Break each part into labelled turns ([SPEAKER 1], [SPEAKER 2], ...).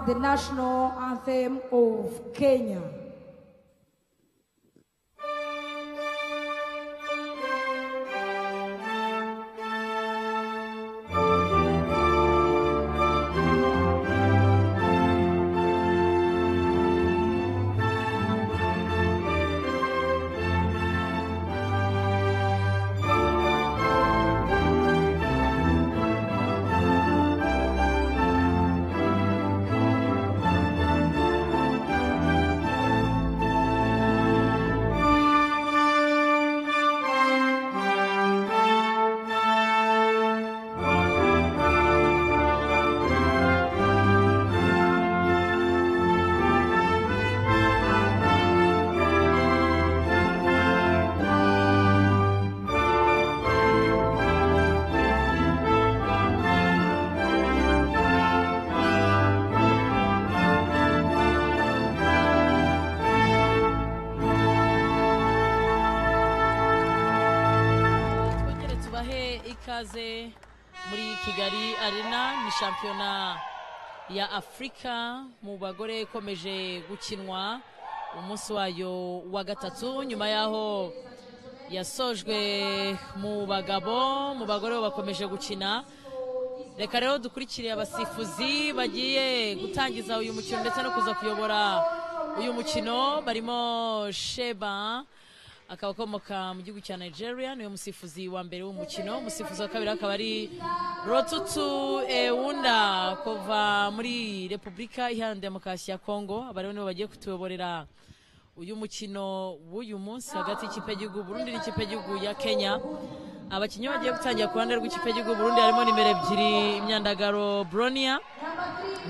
[SPEAKER 1] national anthem of Kenya.
[SPEAKER 2] twongere tubahe ikaze muri kigali arena ni shampiyona ya afurika mu bagore ikomeje gukinwa umunsi wayo wa gatatu nyuma y'aho yasojwe mu bagabo mu bagore bo bakomeje gukina reka rero dukurikire abasifuzi bagiye gutangiza uyu mukino ndetse no kuza kuyobora uyu mukino barimo sheba akaba akomoka mu gihugu cya nigeria niwe musifuzi wa mbere w'umukino umusifuzi wa kabiri akaba ari rotutu ewunda kuva muri repubulika iharanira demokarasi ya kongo aba rero nibo bagiye kutuyoborera uyu mukino w'uyu munsi hagati y'ikipe y'igihugu burundi n'ikipe y'igihugu ya kenya abakinnyi bagiye gutangira ku ruhande rw'ikipe y'igihugu burundi harimo nimero ebyiri imyandagaro bronia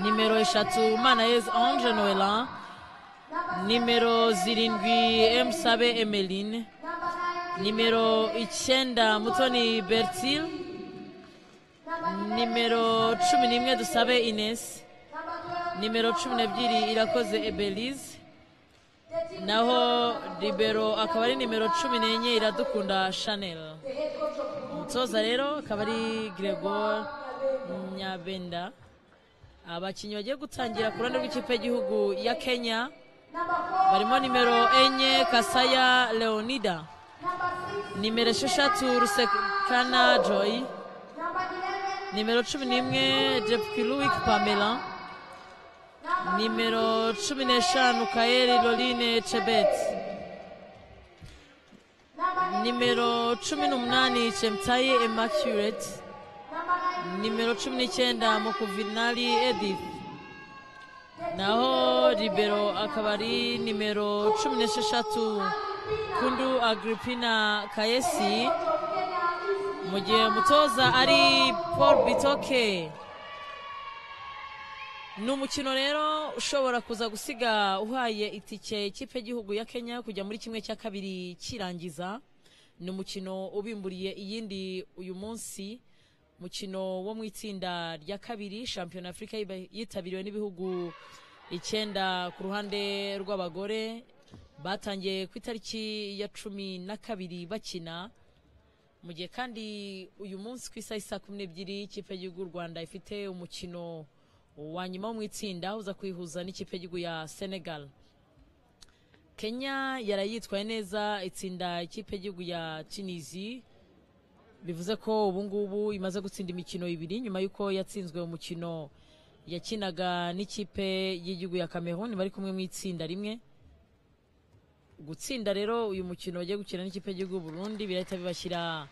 [SPEAKER 2] nimero eshatu manayezi ange noelan nimero zirindwi emusabe emeline nimero icyenda mutoni bertil nimero cumi n'imwe dusabe inesi nimero cumi n'ebyiri irakoze ebelize naho ribero akaba ari nimero cumi n'enye iradukunda chanel umutoza rero akaba ari gregor nyabenda abakinnyi bagiye gutangira ku ruhande rw'ikipe y'igihugu ya kenya barimo nimero enye kasaya leonida nimero esheshatu rusekana joy nimero cumi n'imwe depukiluwik pamela nimero cumi n'eshanu kayeri loline cebet nimero cumi n'umunani chemtaye immaculate nimero cumi n'icyenda mukuvinali edith naho ribero akaba ari nimero cumi n'esheshatu kundu agripina kayesi mu gihe umutoza ari paul bitoke ni umukino rero ushobora kuza gusiga uhaye itike ikipe y'igihugu ya kenya kujya muri kimwe cya kabiri kirangiza ni umukino ubimburiye iyindi uyu munsi umukino wo mu itsinda rya kabiri shampiyona afurika yiba- yitabiriwe n'ibihugu icyenda ku ruhande rw'abagore batangiye ku itariki ya cumi na kabiri bakina mu gihe kandi uyu munsi ku isaha isa kumi n'ebyiri ikipe y'igihugu y'u rwanda ifite umukino wa nyuma wo mu itsinda uza kwihuza n'ikipe y'igihugu ya senegal kenya yarayitwaye neza itsinda ikipe y'igihugu ya tunisi bivuze ko ubu ngubu imaze gutsinda imikino ibiri nyuma y'uko yatsinzwe umukino yakinaga n'ikipe y'igihugu ya cameroon bari kumwe mu itsinda rimwe gutsinda rero uyu mukino bagiye gukina n'ikipe y'igihugu y'u burundi birahita bibashyira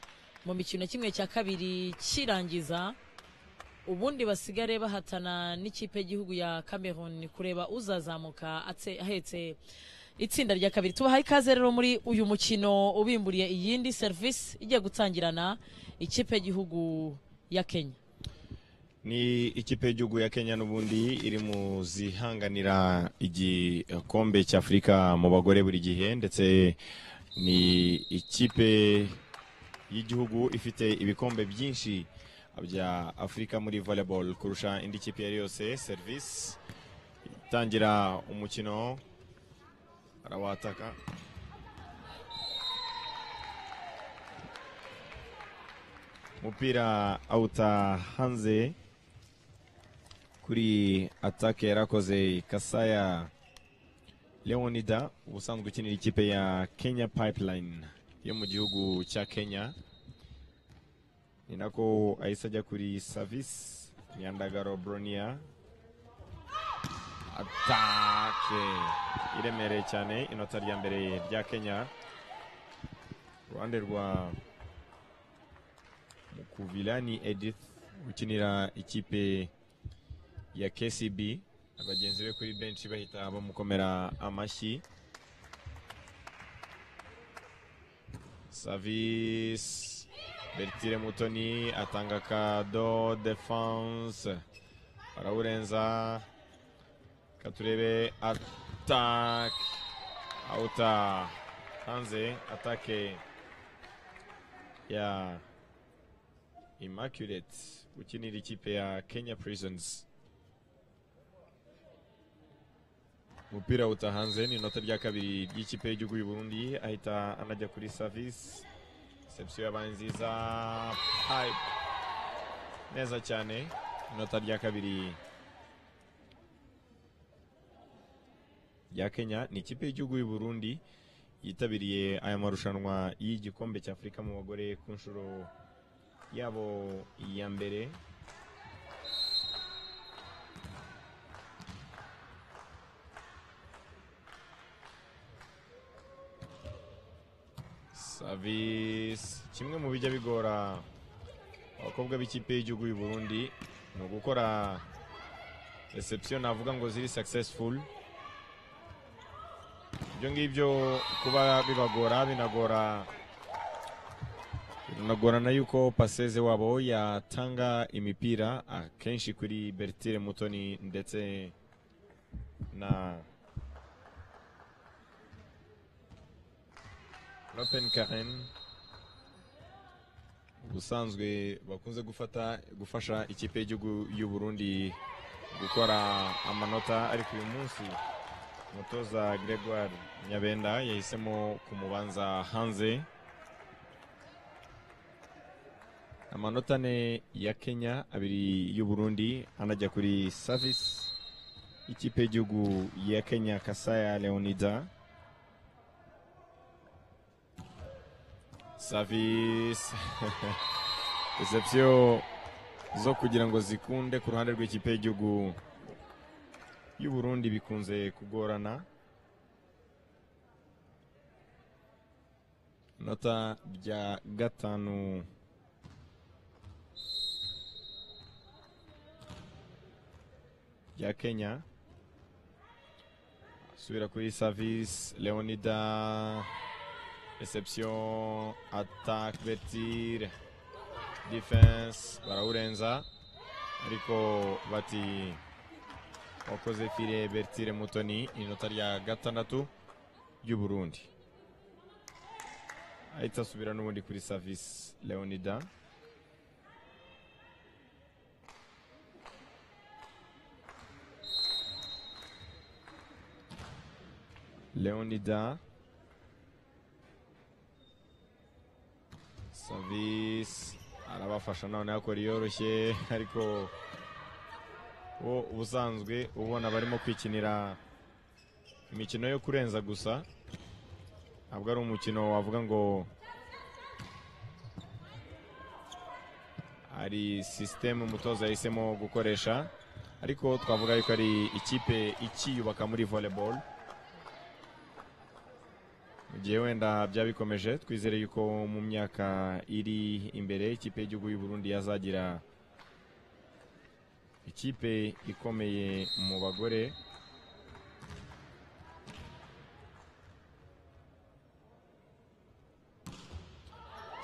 [SPEAKER 2] mu mikino kimwe cya kabiri kirangiza ubundi basigare bahatana n'ikipe y'igihugu ya cameroon kureba uzazamuka atse- ahetse itsinda rya kabiri tubahaye ikaze rero muri uyu mukino ubimburiye iyindi serivisi igiye gutangirana ikipe y'igihugu ya kenya
[SPEAKER 3] ni ikipe y'igihugu ya kenya n'ubundi iri mu zihanganira igikombe cy'afurika mu bagore buri gihe ndetse ni ikipe y'igihugu ifite ibikombe byinshi bya afurika muri volleyball kurusha indi kipe iyo ari yo yose serivisi itangira umukino arawataka umupira awuta hanze ku kuri atake yarakoze kasaya leonida ubusanzwe ukinira ikipe ya kenya pipeline yo mu gihugu cya kenya ni nako ahise ajya kuri savisi nyandagaro bronia atake iremereye cyane inota rya mbere rya kenya uruhande rwa mukuvilani edith ukinira ikipe ya kcb abagenzi be kuri benshi bahita bamukomera amashyi savisi bertire mutoni atanga kado defanse barawurenza reka turebe atake awuta hanze atake ya Immaculate ukinira ikipe ya Kenya Prisons umupira uta hanze ni inota rya kabiri ry'ikipe y'igihugu y'u Burundi ahita anajya kuri service reception yabaye nziza pipe neza cyane inota rya kabiri rya Kenya ni ikipe y'igihugu y'u Burundi yitabiriye aya marushanwa y'igikombe cya Afurika mu bagore ku nshuro yabo iya mbere savisi kimwe mu bijya bigora abakobwa b'ikipe y'igihugu y'u Burundi ni ugukora reception navuga ngo ziri successful ibyo ngibyo kuba bibagora binagora Unagorana yuko paseze wabo yatanga imipira akenshi kuri Bertire Mutoni ndetse na Lopen Karen ubusanzwe bakunze gufata gufasha ikipe y'igihugu y'u Burundi gukora amanota ariko uyu munsi umutoza Gregoire Nyabenda yahisemo kumubanza hanze amanota ane ya kenya abiri y'u Burundi anajya kuri savisi ikipe y'igihugu ya kenya kasaya leonida savisi reception zo kugira ngo zikunde ku ruhande rw'ikipe y'igihugu y'u Burundi bikunze kugorana inota rya gatanu rya Kenya subira kuri service Leonida reception attaque Bertire defense barawurenza ariko bati wakoze fire Bertire Mutoni inota rya gatandatu ry'u Burundi ahita asubira n'ubundi kuri service Leonida Leonida savisi arabafasha none yakora iyoroshye ariko wo ubusanzwe ubona barimo kwikinira imikino yo kurenza gusa ntabwo ari umukino wavuga ngo ari sisiteme umutoza yahisemo gukoresha ariko twavuga yuko ari ikipe ikiyubaka muri volleyball mu gihe wenda byabikomeje twizere yuko mu myaka iri imbere ikipe y'igihugu y'u Burundi yazagira ikipe ikomeye mu bagore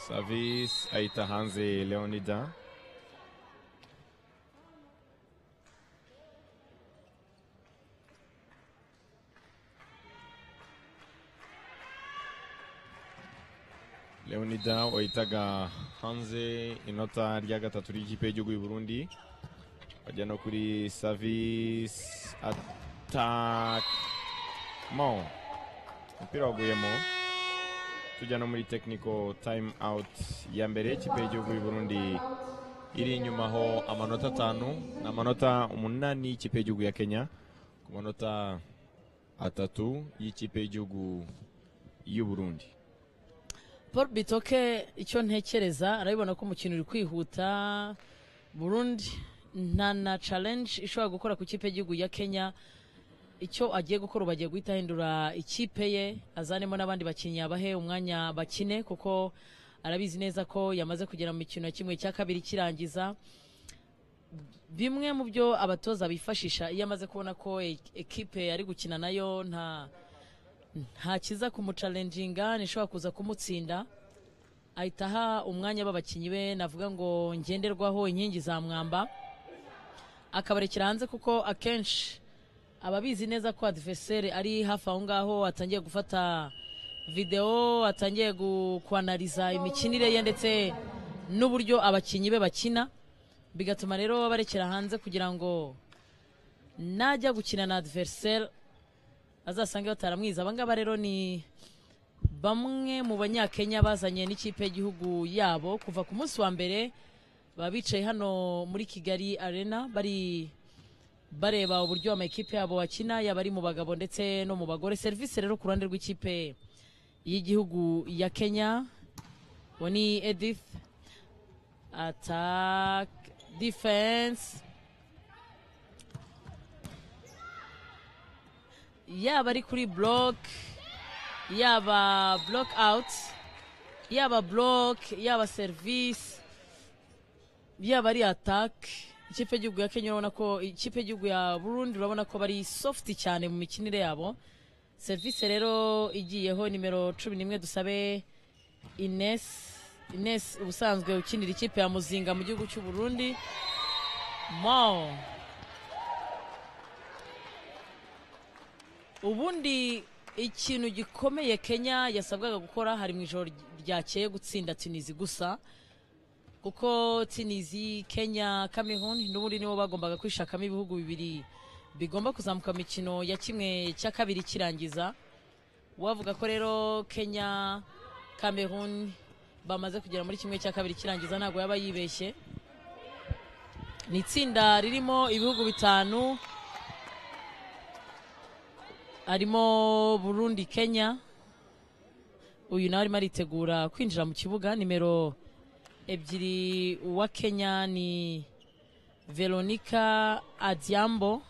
[SPEAKER 3] savisi ahita hanze leonida leonida wahitaga hanze inota rya gatatu ry'ikipe y'igihugu y'u Burundi bajya no kuri savisi atakemo umupira waguyemo tujya no muri tekiniko tayimu awuti ya mbere ikipe y'igihugu y'u Burundi iri inyuma aho amanota atanu ni amanota umunani y'ikipe y'igihugu ya kenya ku manota atatu y'ikipe y'igihugu y'u burundi
[SPEAKER 2] paul bitoke icyo ntekereza arabibona ko umukino uri kwihuta burundi nta na challenge ishobora gukora ku kipe y'igihugu ya kenya icyo agiye gukora ubu agiye guhita ahindura ikipe ye azanemo n'abandi bakinnyi abahe umwanya bakine kuko arabizi neza ko yamaze kugera mu mikino ya kimwe cya kabiri kirangiza bimwe mu byo abatoza bifashisha iyo amaze kubona ko e- ekipe ari gukina nayo nta nta kiza kumucalenjinga ntishobora kuza kumutsinda ahita aha umwanya b'abakinnyi be navuga ngo ngenderwaho inkingi za mwamba akabarekera hanze kuko akenshi aba abizi neza ko adiveseri ari hafi aho ngaho atangiye gufata videwo atangiye gu- kwanariza imikinire ye ndetse n'uburyo abakinnyi be bakina bigatuma rero barekera hanze kugira ngo najya gukina na adiveseri azasange bataramwiza abangaba rero ni bamwe mu banyakenya bazanye n'ikipe y'igihugu yabo kuva ku munsi wa mbere baba bicaye hano muri kigali arena bari bareba uburyo amakipe yabo bakina yaba ari mu bagabo ndetse no mu bagore serivisi rero ku ruhande rw'ikipe y'igihugu ya kenya uwo ni edith attack defense yaba ari kuri block yaba block out yaba block yaba service yaba ari attack ikipe y'igihugu ya kenya urabona ko ikipe y'igihugu ya burundi urabona ko bari soft cyane mu mikinire yabo service rero igiyeho nimero cumi n'imwe dusabe ines ines ubusanzwe ukinira ikipe ya muzinga mu gihugu cy'u burundi mo ubundi ikintu gikomeye kenya yasabwaga gukora hari mu ijoro ryakeye gutsinda tunizi gusa kuko tunizi kenya cameroon n'ubundi nibo bagombaga kwishakamo ibihugu bibiri bigomba kuzamuka mu mikino ya kimwe cya kabiri kirangiza wavuga ko rero kenya cameroon bamaze kugera muri kimwe cya kabiri kirangiza ntabwo yaba yibeshye ni itsinda ririmo ibihugu bitanu harimo burundi kenya uyu nawe arimo aritegura kwinjira mu kibuga nimero ebyiri uwa kenya ni veronica adiambo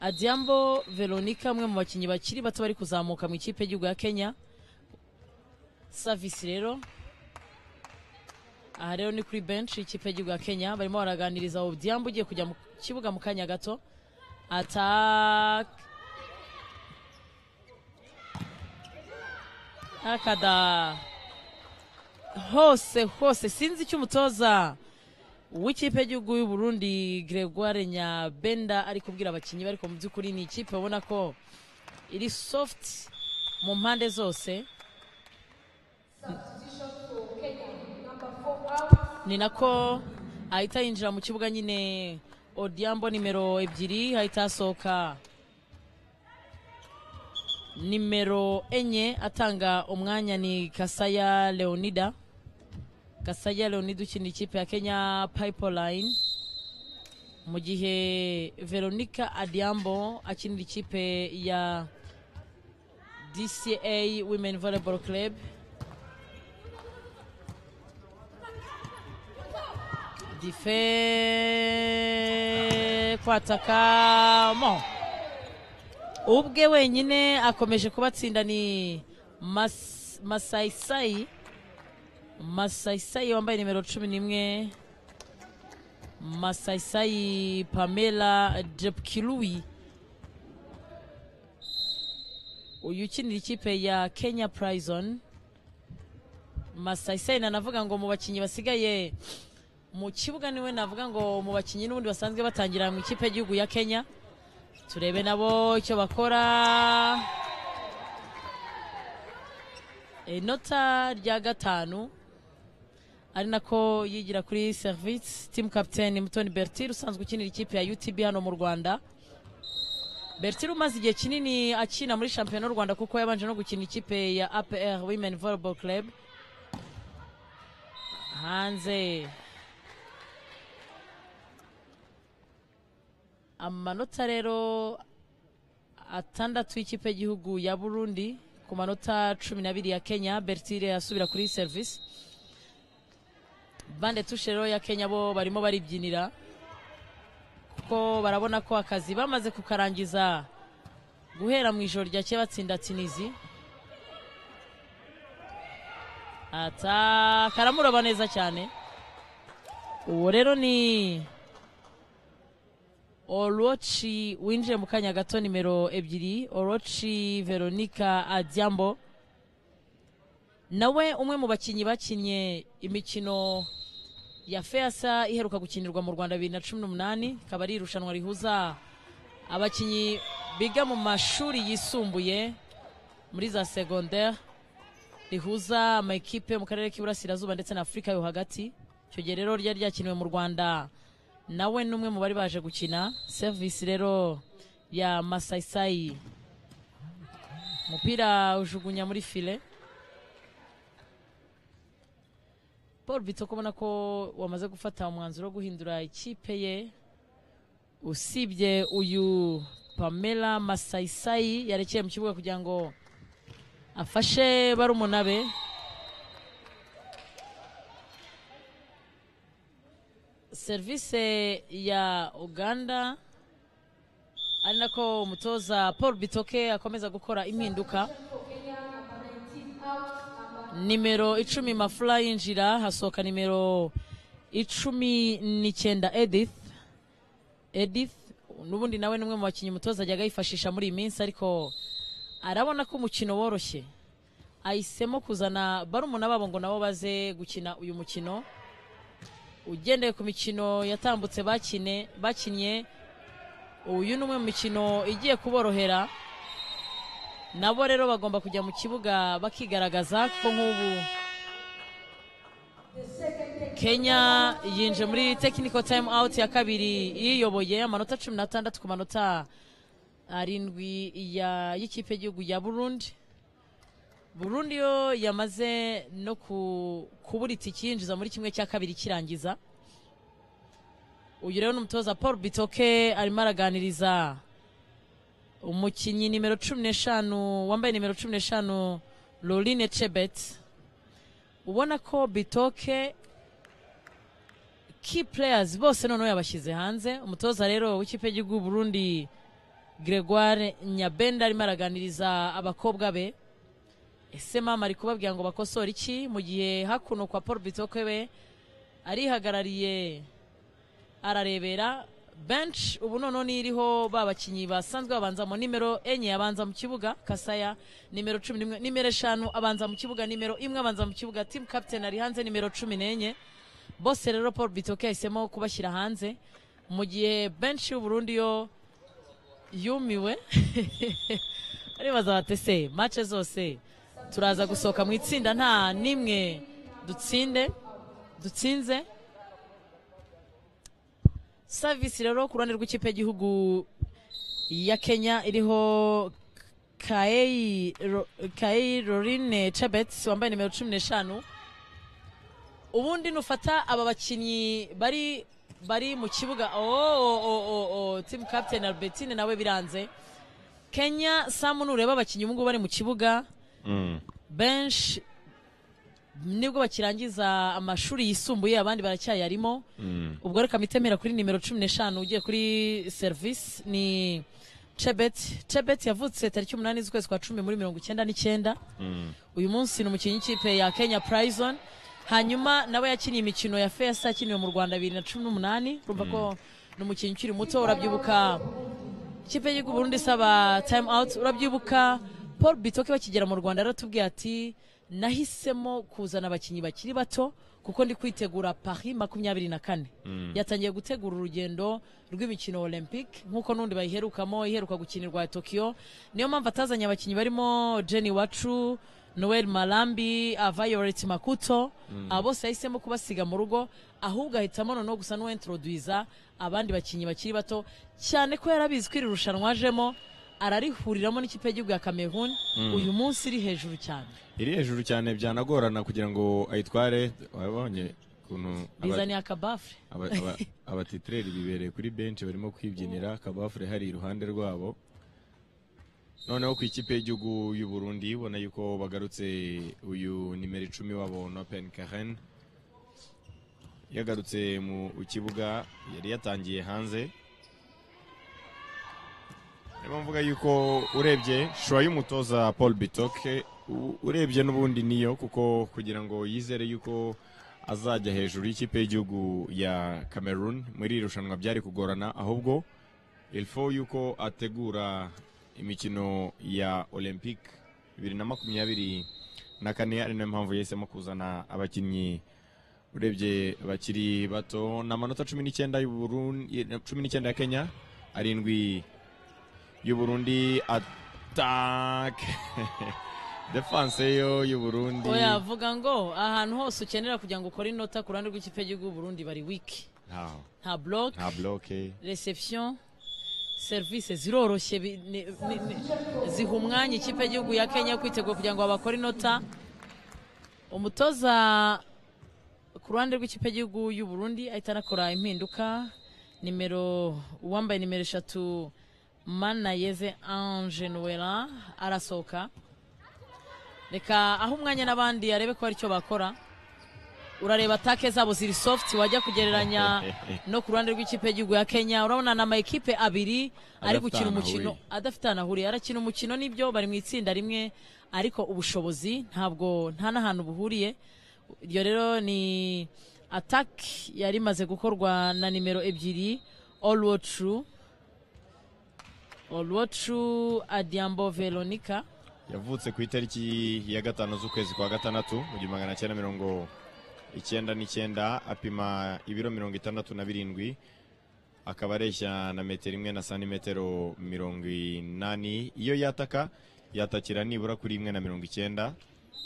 [SPEAKER 2] adiambo veronica umwe mu bakinnyi bakiri bato bari kuzamuka mu ikipe y'igihugu ya kenya savisi rero aha rero ni kuri benshi ikipe y'igihugu ya kenya barimo baraganiriza odiambo ugiye kujya mu kibuga mu kanya gato ataka akada hose hose sinzi icyo umutoza w'ikipe y'igihugu y'u Burundi Gregoire Nyabenda ari kubwira abakinnyi be ariko mu by'ukuri ni ikipe ubona ko iri soft mu mpande zose ni nako ahita yinjira mu kibuga nyine odiambo nimero ebyiri ahita asohoka nimero enye atanga umwanya ni kasaya leonida kasaya leonida ukina ikipe ya kenya pipeline mu gihe veronica adiambo akinira ikipe ya dca women volleyball club dife kwataka mo ubwe wenyine akomeje kubatsinda ni Mas- masayisayi masayisayi wambaye nimero cumi n'imwe masayisayi pamela jepkirui uyu ukinira ikipe ya kenya prison masayisayi nanavuga ngo mu bakinnyi basigaye mu kibuga niwe navuga ngo mu bakinnyi n'ubundi basanzwe batangira mu ikipe y'igihugu ya kenya turebe nabo icyo bakora inota rya gatanu ari nako yigira kuri serivisi timu kapiteni mutoni bertire usanzwe ukinira ikipe ya utb hano mu rwanda bertire umaze igihe kinini akina muri shampiyona y'u rwanda kuko yabanje no gukina ikipe ya apr women volleyball club hanze amanota rero atandatu y'ikipe y'igihugu ya burundi ku manota cumi n'abiri ya kenya bertire asubira kuri serivisi bande tushe rero ya kenya bo barimo baribyinira kuko barabona ko akazi bamaze kukarangiza guhera mu ijoro ryakeye batsinda tinizi ata karamuroba neza cyane uwo rero ni oroci winjiye mu kanya gato nimero ebyiri oroci veronica adyambo nawe umwe mu bakinnyi bakinnye imikino ya feyasa iheruka gukinirwa mu rwanda bibiri na cumi n'umunani ikaba ari irushanwa rihuza abakinnyi biga mu mashuri yisumbuye muri za segonderi rihuza amakipe yo mu karere k'iburasirazuba ndetse na afurika yo hagati icyo gihe rero ryari ryakiniwe mu rwanda nawe ni umwe mu bari baje gukina serivisi rero ya masayisayi umupira ujugunya muri file paul bitso kubona ko wamaze gufata umwanzuro wo guhindura ikipe ye usibye uyu pamela masayisayi yarekeye mu kibuga kugira ngo afashe barumuna be serivisi ya uganda ari nako umutoza paul bitoke akomeza gukora impinduka nimero icumi mafura yinjira hasohoka nimero icumi n'icyenda edith edith n'ubundi nawe ni umwe mu bakinnyi umutoza ajyaga yifashisha muri iyi minsi ariko arabona ko umukino woroshye ahisemo kuzana barumuna babo ngo nabo baze gukina uyu mukino ugendeye ku mikino yatambutse bakine bakinnye uyu ni umwe mu mikino igiye kuborohera nabo rero bagomba kujya mu kibuga bakigaragaza kuko nk'ubu kenya yinje muri tekiniko tayimu awuti ya kabiri yiyoboye amanota cumi n'atandatu ku manota arindwi ya- y'ikipe y'igihugu ya burundi burundi yo yamaze no ku- kubura itiki yinjiza muri kimwe cya kabiri kirangiza uyu rero ni umutoza paul bitoke arimo araganiriza umukinnyi nimero cumi n'eshanu wambaye nimero cumi n'eshanu lorine cebet ubona ko bitoke key players bose noneho yabashyize hanze umutoza rero w'ikipe y'igihugu y'u burundi gregoire nyabenda arimo araganiriza abakobwa be ese mama ari kubabwira ngo bakosore iki mu gihe hakuno kwa paul bitoke we arihagarariye ararebera bench ubu noneho niyo iriho ba bakinnyi basanzwe babanzamo nimero enye abanza mu kibuga kasaya nimero cumi n'imwe nimero eshanu abanza mu kibuga nimero imwe abanza mu kibuga team captain ari hanze nimero cumi n'enye bose rero paul bitoke yahisemo kubashyira hanze mu gihe benshi y'uburundi yo yumiwe aribaza bate se mace zose turaza gusohoka mu itsinda nta n'imwe dutsinde dutsinze savisi rero ku ruhande rw'ikipe y'igihugu ya kenya iriho kaeyi Ro- kaeyi lorine cebet wambaye nimero cumi n'eshanu ubundi nufata aba bakinnyi bari bari mu kibuga oh, oh, oh, oh, oh. team captain albertine nawe biranze kenya samu nureba abakinnyi ubungubu bari mu kibuga
[SPEAKER 3] Mm.
[SPEAKER 2] benshi nibwo bakirangiza amashuri yisumbuye abandi baracyayarimo
[SPEAKER 3] Mm.
[SPEAKER 2] ubwo reka mitemera kuri nimero cumi n'eshanu ugiye kuri serivisi ni cebet cebet yavutse tariki umunani z'ukwezi kwa cumi muri mirongo icyenda n'icyenda
[SPEAKER 3] Mm.
[SPEAKER 2] uyu munsi ni umukinnyi w'ikipe ya kenya prison hanyuma nawe yakiniye imikino ya fesa yakiniwe mu rwanda bibiri na cumi n'umunani urumva ko ni umukinnyi ukiri muto urabyibuka ikipe y'igihugu burundi isaba time out urabyibuka paul bitoke bakigera mu rwanda yaratubwiye ati nahisemo kuzana abakinnyi bakiri bato kuko ndi kwitegura paris makumyabiri na kane yatangiye gutegura urugendo rw'imikino olympique nk'uko n'undi bayiherukamo iheruka gukinirwa tokiyo niyo mpamvu atazanye abakinnyi barimo jenny wacu noel malambi violet makuto abo bose yahisemo kubasiga mu rugo ahubwo ahitamo noneho gusa n'uwentroduiza abandi bakinnyi bakiri bato cyane ko yarabizi ko iri rushanwa ajemo ararihuriramo n'ikipe y'igihugu ya cameroon uyu munsi iri hejuru cyane
[SPEAKER 3] iri hejuru cyane byanagorana kugira ngo ayitware wabonye ku ukuntu aba-
[SPEAKER 2] bizaniye akabafure
[SPEAKER 3] aba- aba- abatitireri bibereye kuri benshi barimo kwibyinira kabafure hari iruhande rwabo noneho ku ikipe y'igihugu y'u Burundi ubona yuko bagarutse uyu nimero icumi wabo Nopen Karen yagarutse mu kibuga yari yatangiye hanze Niyo mvuga yuko urebye shusho y'umutoza Paul Bitoke u- urebye n'ubundi niyo kuko kugira ngo yizere yuko azajya hejuru y'ikipe y'igihugu ya Cameroon muri iri rushanwa byari kugorana ahubwo ilfo yuko ategura imikino ya Olympique bibiri na makumyabiri na kane ari nayo mpamvu yahisemo kuzana abakinnyi urebye bakiri bato ni amanota cumi n'icyenda y'u Burundi cumi n'icyenda ya Kenya arindwi y'u Burundi atake defense yo y'u Burundi
[SPEAKER 2] oya avuga ngo ahantu hose ukenera kugira ngo ukore inota ku ruhande rw'ikipe y'igihugu y'u Burundi bari wiki
[SPEAKER 3] ntaho
[SPEAKER 2] nta block
[SPEAKER 3] nta bloke
[SPEAKER 2] reception serivisi ziroroshye bi- ni- ni- ni- ziha umwanya ikipe y'igihugu ya kenya yo kwitegura kugira ngo babakore inota umutoza ku ruhande rw'ikipe y'igihugu y'u burundi ahita anakora impinduka nimero uwambaye nimero eshatu manayeze ange nuwera arasohoka reka aho umwanya n'abandi arebe ko hari icyo bakora urareba atake zabo ziri soft wajya kugereranya no ku ruhande rw'ikipe y'igihugu ya kenya urabona ni amakipe abiri ari
[SPEAKER 3] Adafite
[SPEAKER 2] gukina
[SPEAKER 3] ahantu
[SPEAKER 2] umukino
[SPEAKER 3] ahuriye.
[SPEAKER 2] adafite ahantu ahuriye arakina umukino nibyo bari mu itsinda rimwe ariko ubushobozi ntabwo nta n'ahantu buhuriye iryo rero ni ataki yari imaze gukorwa na nimero ebyiri olwotru olwotru adiambo veronica
[SPEAKER 3] yavutse ku itariki ya gatanu z'ukwezi kwa gatandatu mu gihumbi magana cyenda mirongo icyenda n'icyenda apima ibiro mirongo itandatu na birindwi akaba areshya na metero imwe na santimetero mirongo inani iyo yataka yatakira nibura kuri imwe na mirongo icyenda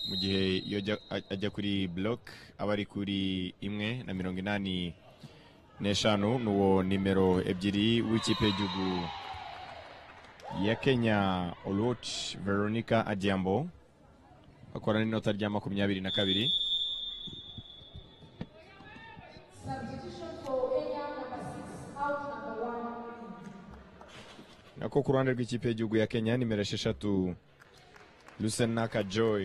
[SPEAKER 3] mu gihe iyo ajya- ajya kuri bloke aba ari kuri imwe na mirongo inani n'eshanu n'uwo nimero ebyiri w'ikipe y'igihugu ya Kenya Oluoch Veronica Adiambo akora n'inota rya makumyabiri na kabiri nako ku ruhande rw'ikipe y'igihugu ya Kenya nimero esheshatu Lusenaka Joy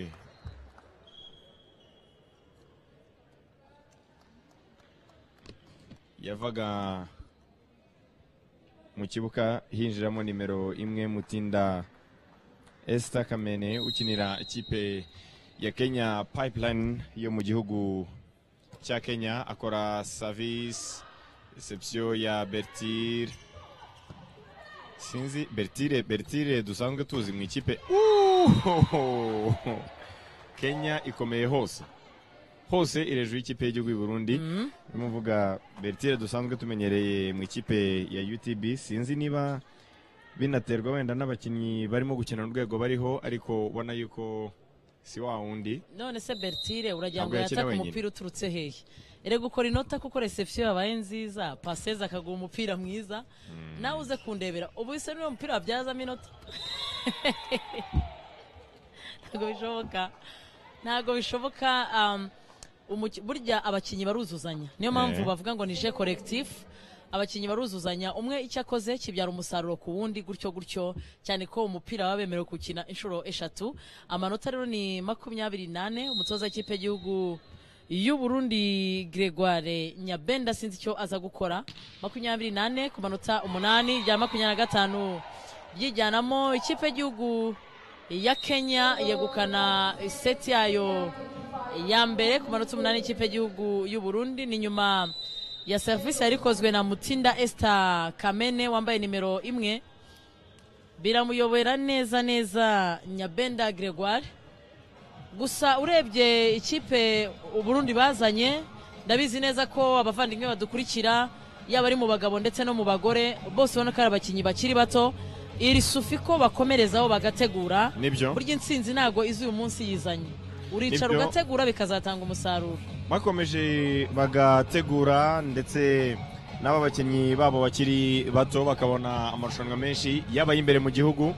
[SPEAKER 3] yavaga mu kibuga hinjiramo nimero imwe mutinda Esther Kamene ukinira ikipe ya Kenya Pipeline yo mu gihugu cya Kenya akora service reception ya Bertir sinzi Bertire Bertire dusanzwe tuzi mu ikipe Uuuuh! Kenya ikomeye hose hose iri hejuru y'ikipe y'igihugu y'u Burundi ndimo mvuga Bertire dusanzwe tumenyereye mu ikipe ya UTB sinzi niba binaterwa wenda n'abakinnyi barimo gukina urwego bariho ariko ubona yuko si wa wundi
[SPEAKER 2] none se bertire uragira
[SPEAKER 3] Ntabwo
[SPEAKER 2] ngo
[SPEAKER 3] yakina
[SPEAKER 2] yatake
[SPEAKER 3] wenyine.
[SPEAKER 2] umupira uturutse hehe erega ukora inota kuko reception yabaye nziza paseze akaguha umupira mwiza nawe uze kundebera ubu ise n'uwo mupira wabyazamo inota ntabwo bishoboka ntabwo bishoboka um, umuki- burya abakinnyi baruzuzanya niyo mpamvu
[SPEAKER 3] Eh.
[SPEAKER 2] bavuga ngo ni je collectif abakinnyi baruzuzanya umwe icyo akoze kibyara umusaruro ku wundi gutyo gutyo cyane ko umupira baba bemerewe gukina inshuro eshatu amanota rero ni makumyabiri nane umutoza w'ikipe y'igihugu y'u Burundi Gregoire Nyabenda sinzi icyo aza gukora makumyabiri nane ku manota umunani rya makumyabiri na gatanu ryijyanamo ikipe y'igihugu ya Kenya yegukana seti yayo ya mbere ku manota umunani ikipe y'igihugu y'u Burundi ni nyuma ya serivisi yari ikozwe na Mutinda Esther Kamene wambaye nimero imwe biramuyobera neza neza Nyabenda Gregoire gusa urebye ikipe u Burundi bazanye ndabizi neza ko abavandimwe badukurikira yaba ari mu bagabo ndetse no mu bagore bose ubona ko ari abakinnyi bakiri bato iri sufiko bakomerezaho bagategura
[SPEAKER 3] nibyo
[SPEAKER 2] burya intsinzi ntabwo izi uyu munsi yizanye uricara
[SPEAKER 3] Nibyo.
[SPEAKER 2] ugategura bikazatanga umusaruro
[SPEAKER 3] bakomeje bagategura ndetse n'aba bakinnyi babo bakiri bato bakabona amarushanwa menshi yaba ay'imbere mu gihugu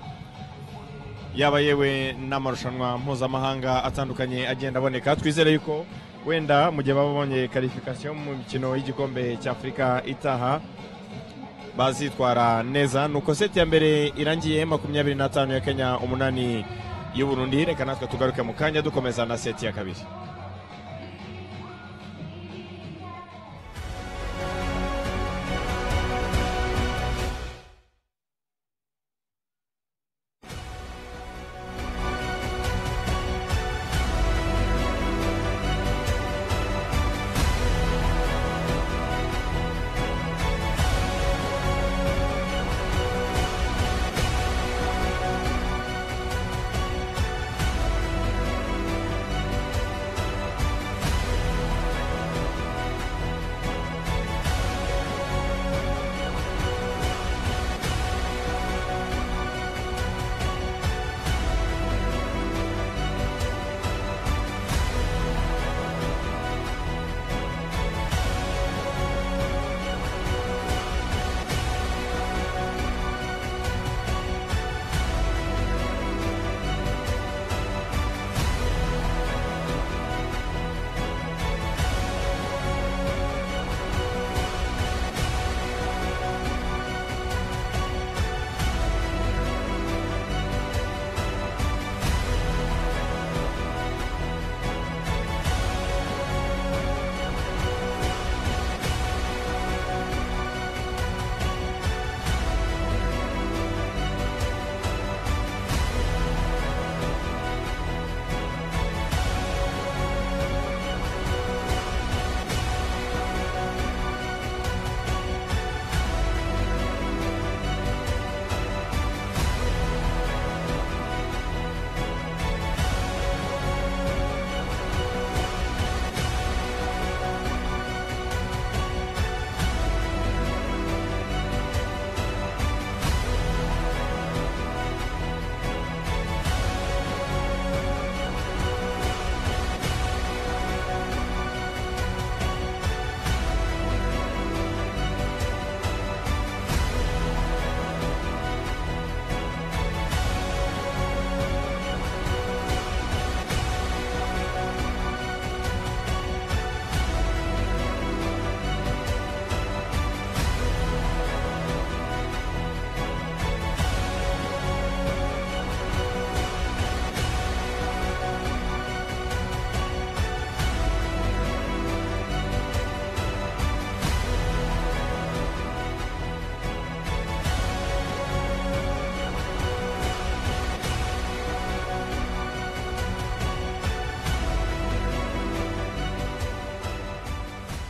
[SPEAKER 3] yaba yewe n'amarushanwa mpuzamahanga atandukanye agenda aboneka twizere yuko wenda mu gihe baba babonye karifikasiyo mu mikino y'igikombe cy'afurika itaha bazitwara neza nuko seti ya mbere irangiye makumyabiri n'atanu ya kenya umunani y'uburundi reka natwe tugaruke mu kanya dukomeza na seti ya kabiri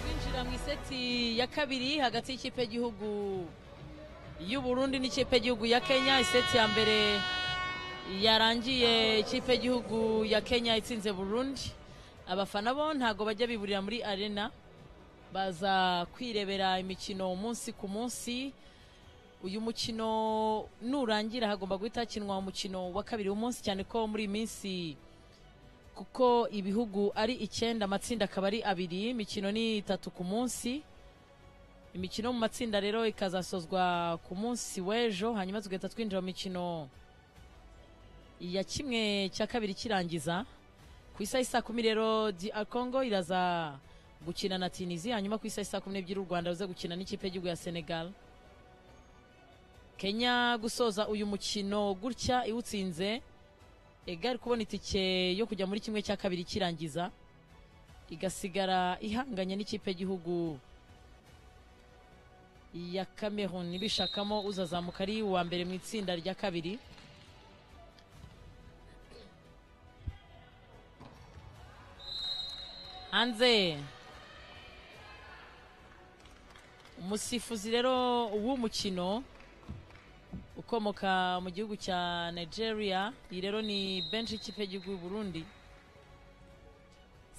[SPEAKER 2] twinjira mu iseti ya kabiri hagati y'ikipe y'igihugu y'uburundi n'ikipe y'igihugu ya kenya iseti ya mbere yarangiye ikipe y'igihugu ya kenya itsinze burundi abafana bo ntabwo bajya biburira muri arena baza kwirebera imikino umunsi ku munsi uyu mukino nurangira hagomba guhita hakinwa umukino wa kabiri w'umunsi cyane ko muri iyi minsi kuko ibihugu ari icyenda amatsinda akaba ari abiri imikino ni itatu ku munsi imikino mu matsinda rero ikazasozwa ku munsi w'ejo hanyuma tugahita twinjira mu mikino ya kimwe cya kabiri kirangiza ku isaha isa kumi rero DR Congo iraza gukina na Tunisia hanyuma ku isaha isa kumi n'ebyiri u Rwanda ruza gukina n'ikipe y'igihugu ya Senegal Kenya gusoza uyu mukino gutya iwutsinze igari kubona itike yo kujya muri kimwe cya kabiri kirangiza igasigara ihanganye n'ikipe y'igihugu ya Cameroon bishakamo uzazamuka ari uwa mbere mu itsinda rya kabiri hanze umusifuzi rero w'umukino ukomoka mu gihugu cya nigeria iyi rero ni benshi y'ikipe y'igihugu y'u burundi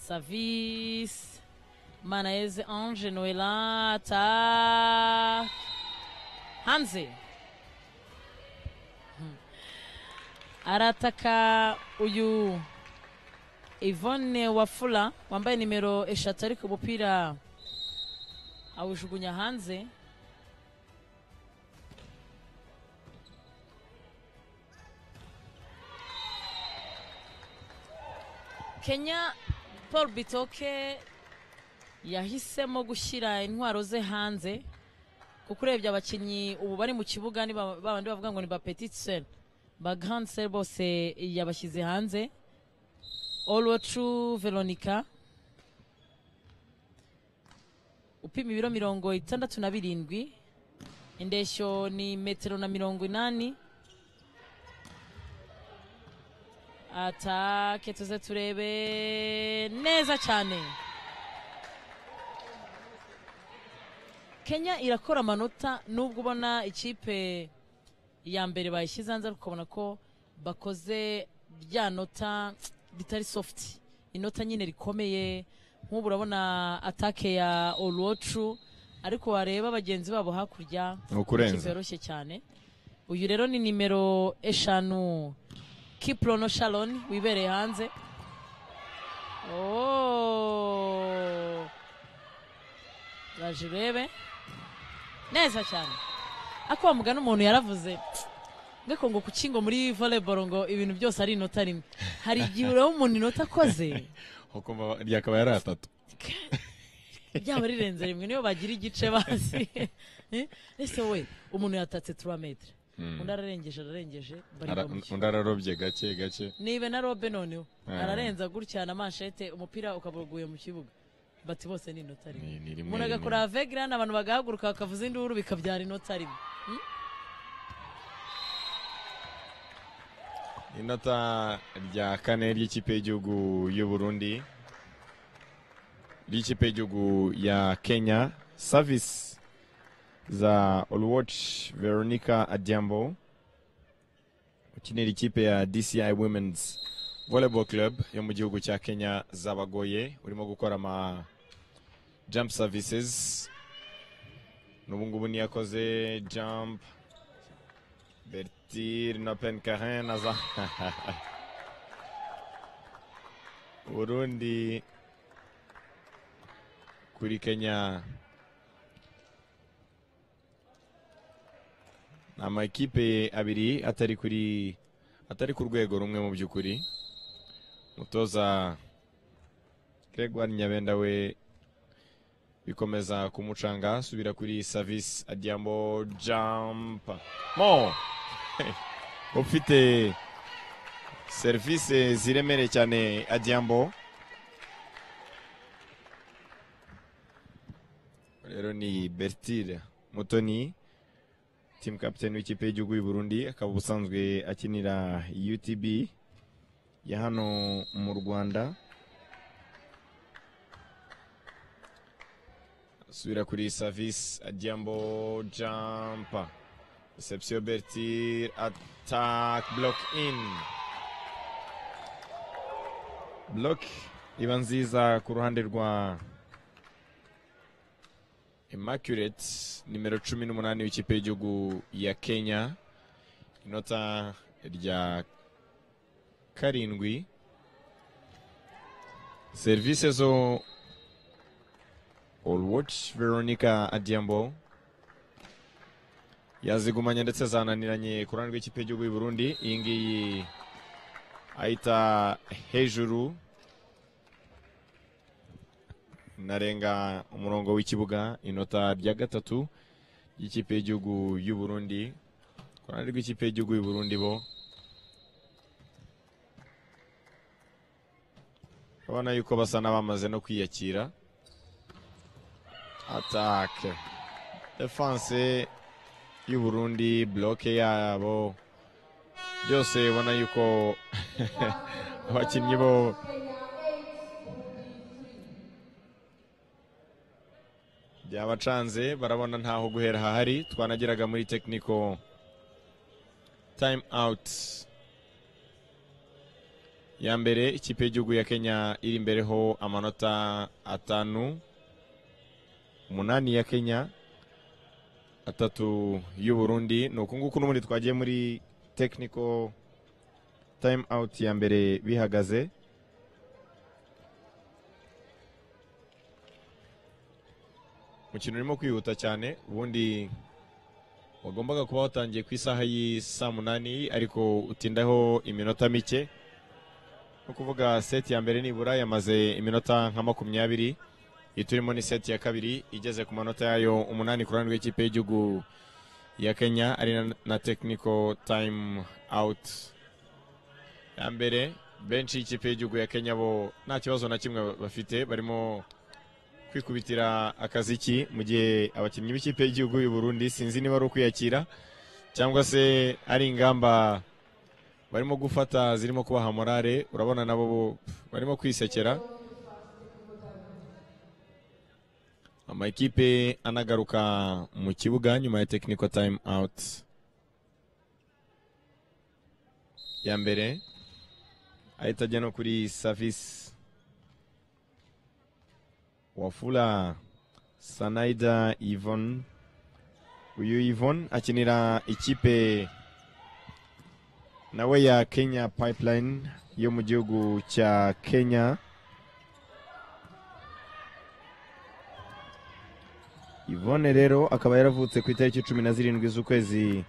[SPEAKER 2] savisi manaeze ange noela ta hanze Hmm. arataka uyu ivone wafula wambaye nimero eshatu ariko umupira awujugunya hanze Kenya paul bitoke yahisemo gushyira intwaro ze hanze kuko urebye abakinnyi ubu bari mu kibuga ni ba ba bandi bavuga ngo ni ba petite sere ba grande sere bose yabashyize hanze olwacu veronica upima ibiro mirongo itandatu na birindwi indeshyo ni metero na mirongo inani atake tuze turebe neza cyane kenya irakora amanota nubwo ubona ikipe ya mbere bayishyize hanze ariko ukabona ko bakoze bya nota bitari sofuti inota nyine rikomeye nk'ubu urabona atake ya orocu ariko wareba bagenzi babo hakurya
[SPEAKER 3] Ni ukurenza.
[SPEAKER 2] ikipe yoroshye cyane uyu rero ni nimero eshanu kiprono sharon wibereye hanze Oh. Raje urebe neza cyane ako mugana umuntu yaravuze ngo ngo kuki ngo muri volleyball ngo ibintu byose ari inota rimwe hari igihe ureba umuntu inota akoze
[SPEAKER 3] Ukumva ryakaba yari atatu
[SPEAKER 2] byaba rirenze rimwe niyo bagira igice bazi Eh, ese we umuntu yatatse turametere undi ararengeje ararengeje bari
[SPEAKER 3] Ara-
[SPEAKER 2] bamushya
[SPEAKER 3] undi ararobye gake gake
[SPEAKER 2] niba na robe noneho
[SPEAKER 3] Ah.
[SPEAKER 2] ararenza gutya na manshete umupira ukaba uguye mu kibuga bati bose ni inota rimwe
[SPEAKER 3] Ni- ni rimwe
[SPEAKER 2] umuntu agakora avegiran abantu bagahaguruka bakavuza induru bikabyara inota rimwe
[SPEAKER 3] inota rya kane ry'ikipe y'igihugu y'u Burundi ry'ikipe y'igihugu ya kenya savisi za olwatch veronica adiambo ukinira ikipe ya dci women's volleyball club yo mu gihugu cya kenya zabagoye urimo gukora ama jump services n'ubungubu niyo yakoze jump Bertir na Penkaren aza Burundi kuri Kenya ni amakipe abiri atari kuri atari ku rwego rumwe mu by'ukuri mutoza Gregoire Nyabenda we bikomeza kumucanga subira kuri service adiambo jump mo ufite serivisi ziremereye cyane adiambo rero ni bertire mutoni timu kapiteni w'ikipe y'igihugu y'u Burundi akaba ubusanzwe akinira utb ya hano mu rwanda subira kuri service adiambo jump reception bertir attack block in block iba nziza ku ruhande rwa immaculate nimero cumi n'umunani w'ikipe y'igihugu ya kenya inota rya karindwi serivisi zo Allwatch Veronica Adiambo yazigumanye ndetse zananiranye ku ruhande rw'ikipe y'igihugu y'u Burundi iyi ngiyi ayita hejuru narenga umurongo w'ikibuga inota rya gatatu ry'ikipe y'igihugu y'u Burundi ku ruhande rw'ikipe y'igihugu y'u Burundi bo urabona yuko basa n'abamaze no kwiyakira attaque defense y'u Burundi bloke yabo byose ubona yuko abakinnyi bo byabacanze barabona ntaho guhera hahari twanageraga muri technical time out ya mbere ikipe y'igihugu ya Kenya iri imbere ho amanota atanu umunani ya Kenya atatu y'u Burundi ni uku nguku n'ubundi twagiye muri technical time out ya mbere bihagaze umukino urimo kwihuta cyane ubundi wagombaga kuba watangiye ku isaha y'i saa munani ariko utindaho iminota mike ni ukuvuga seti ya mbere nibura yamaze iminota nka makumyabiri iyi turimo ni seti ya kabiri igeze ku manota yayo umunani ku ruhande rw'ikipe y'igihugu ya kenya ari na, na technical time out ya mbere benshi y'ikipe y'igihugu ya kenya bo nta kibazo na kimwe bafite barimo kwikubitira akaziki mu gihe abakinnyi b'ikipe y'igihugu y'u burundi sinzi niba ari ukwiyakira cyangwa se ari ingamba barimo gufata zirimo kubaha morale urabona nabo bo- barimo kwisekera amakipe anagaruka mu kibuga nyuma ya technical time out ya mbere ahita ajya no kuri service wafula sanaida yvonne uyu yvonne akinira ikipe nawe ya kenya pipeline yo mu gihugu cya kenya yvonne rero akaba yaravutse ku itariki cumi na zirindwi z'ukwezi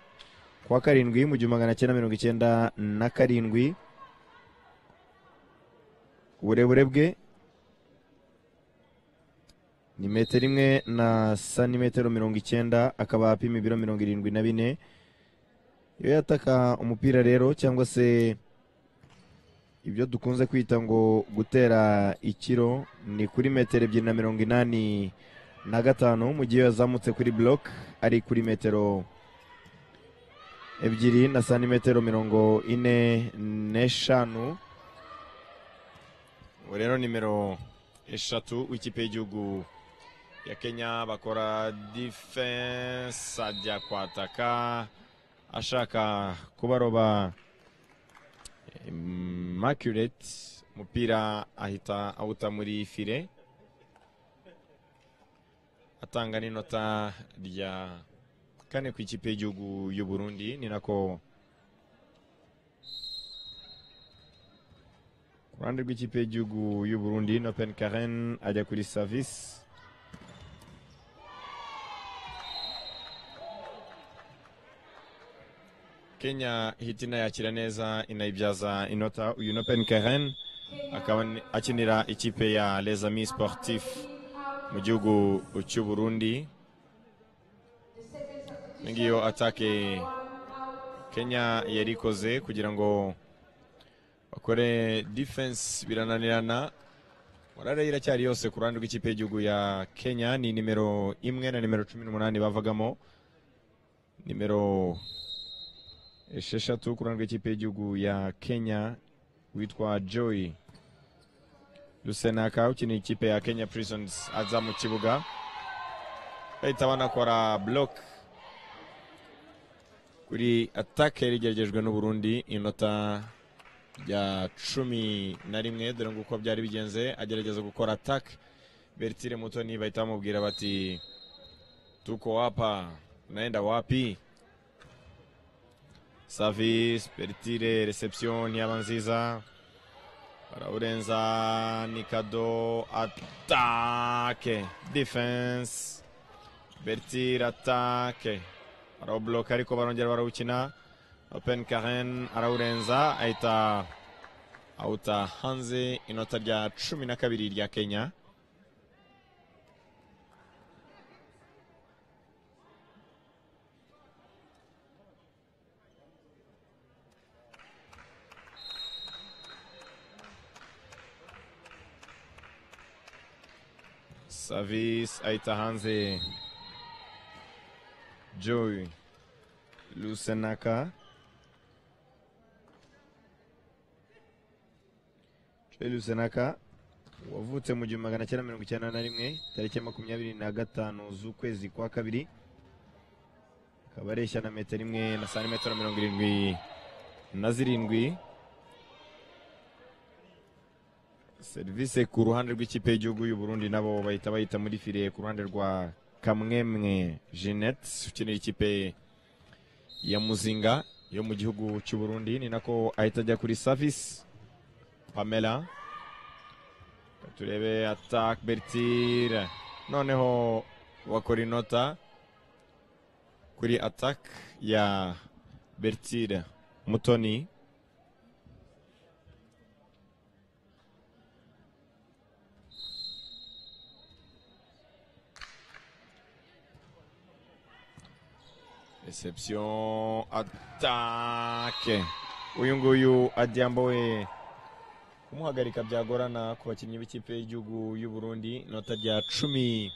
[SPEAKER 3] kwa karindwi mu gihumbi magana cyenda mirongo icyenda na karindwi uburebure bwe ni metero imwe na santimetero mirongo icyenda akaba apima ibiro mirongo irindwi na bine iyo yataka umupira rero cyangwa se ibyo dukunze kwita ngo gutera ikiro ni kuri metero ebyiri na mirongo inani na gatanu mu gihe yazamutse kuri buroke ari kuri metero ebyiri na santimetero mirongo ine n'eshanu ubu rero nimero eshatu w'ikipe y'igihugu ya kenya bakora defense ajya kwataka ashaka kubaroba immaculate umupira ahita awuta muri file atanga n'inota rya kane ku ikipe y'igihugu y'u burundi ni nako ku ruhande rw'ikipe y'igihugu y'u burundi nopen karen ajya kuri service Kenya hita inayakira neza inayibyaza inota uyu Nopen Karen akaba ni- akinira ikipe ya Les Amis Sportifs mu gihugu cy'u Burundi Iyi ngiyo atake Kenya yari ikoze kugira ngo bakore defense birananirana morale iracyari yose ku ruhande rw'ikipe y'igihugu ya Kenya ni nimero imwe na nimero cumi n'umunani bavagamo nimero esheshatu ku ruhande rw'ikipe y'igihugu ya kenya witwa joy rusenaka ukinira ikipe ya kenya prisons aza mu kibuga bahita banakora block kuri atake yari igeragejwe n'uburundi inota rya cumi na rimwe dore ngo uko byari bigenze agerageza gukora atake bertire mutoni bahita bamubwira bati tuko wapa unaenda wapi Service, Bertire, reception yaba nziza. Barawurenza, Nikado, atake, defense. Bertire atake. Barawubloka ariko barongera barawukina. Open Karen arawurenza ahita awuta hanze inota rya cumi na kabiri rya Kenya. Service ahita hanze Joy Lusenaka Joy Lusenaka wavutse mu gihumbi magana cyenda mirongo icyenda na rimwe tariki ya makumyabiri na gatanu z'ukwezi kwa kabiri akaba areshya na metero imwe na santimetero mirongo irindwi na zirindwi serivisi ku ruhande rw'ikipe y'igihugu y'u Burundi nabo bahita bahita muri file ku ruhande rwa Kamwemwe Jeanette ukinira ikipe ya Muzinga yo mu gihugu cy'u Burundi ni nako ahita ajya kuri service Pamela Reka turebe attack Bertire noneho bakora inota kuri attack ya Bertire Mutoni reception atake uyu nguyu adiambo we kumuhagarika byagorana ku bakinnyi b'ikipe y'igihugu y'u Burundi nota rya cumi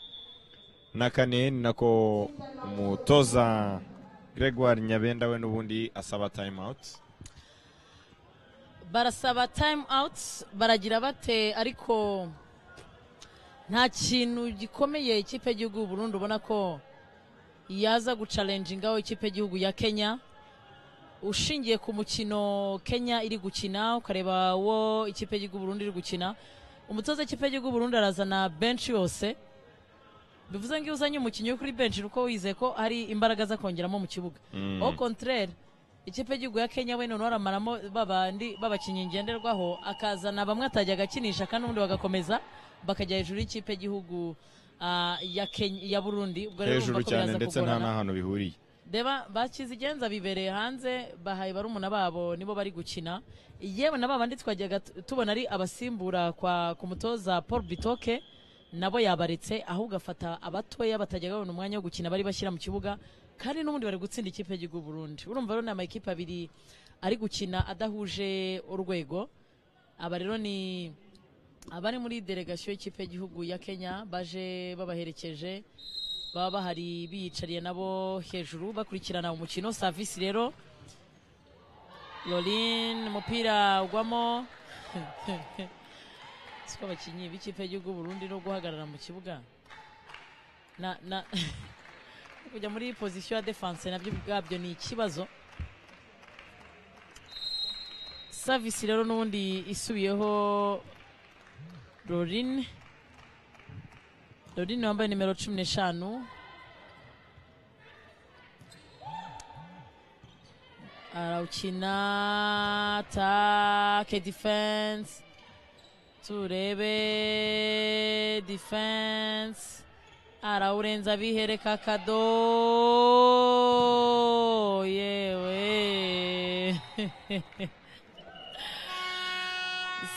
[SPEAKER 3] na kane ni nako umutoza gregoire nyabenda we n'ubundi asaba time out
[SPEAKER 2] barasaba time out baragira bate ariko nta kintu gikomeye ikipe y'igihugu y'u Burundi ubona ko yaza gucalenjingaho ikipe y'igihugu ya kenya ushingiye ku mukino kenya iri gukina ukareba wo ikipe y'igihugu y'u Burundi iri gukina umutoza w'ikipe y'igihugu y'u Burundi arazana benshi yose bivuze ngo iyo uzanye umukinnyi wo kuri benshi ni uko wizeye ko hari imbaraga azakongeramo mu kibuga
[SPEAKER 3] Mm.
[SPEAKER 2] au contraire ikipe y'igihugu ya kenya we noneho aramaramo babandi b'abakinnyi ngenderwaho akazana bamwe atajya agakinisha kandi ubundi bagakomeza bakajya hejuru y'ikipe y'igihugu ah, ya Kenya- ya burundi ubwo rero
[SPEAKER 3] hejuru
[SPEAKER 2] urumva ko
[SPEAKER 3] cyane
[SPEAKER 2] biraza
[SPEAKER 3] ndetse nta
[SPEAKER 2] kugorana.
[SPEAKER 3] n'ahantu bihuriye
[SPEAKER 2] reba bakizigenza bibereye hanze bahaye barumuna babo nibo bari gukina yewe na babandi twajyaga tu- tubona ari abasimbura kwa ku mutoza paul bitoke nabo yabaretse ahubwo afata abatoya batajyaga babona umwanya wo gukina bari bashyira mu kibuga kandi n'ubundi bari gutsinda ikipe y'igihugu burundi urumva rero ni amakipe abiri ari gukina adahuje urwego aba rero ni abari muri delegasiyo y'ikipe y'igihugu ya kenya baje babaherekeje baba bahari biyicariye nabo hejuru bakurikirana umukino savisi rero lorin umupira ugwamo siko abakinnyi b'ikipe y'igihugu burundi no guhagarara mu kibuga na na kujya muri pozisiyo ya defense nabyo ubwabyo ni ikibazo savisi rero n'ubundi isubiyeho lorin Rodin wambaye nimero cumi n'eshanu arawukina take defense turebe defense arawurenza bihereka kado yewe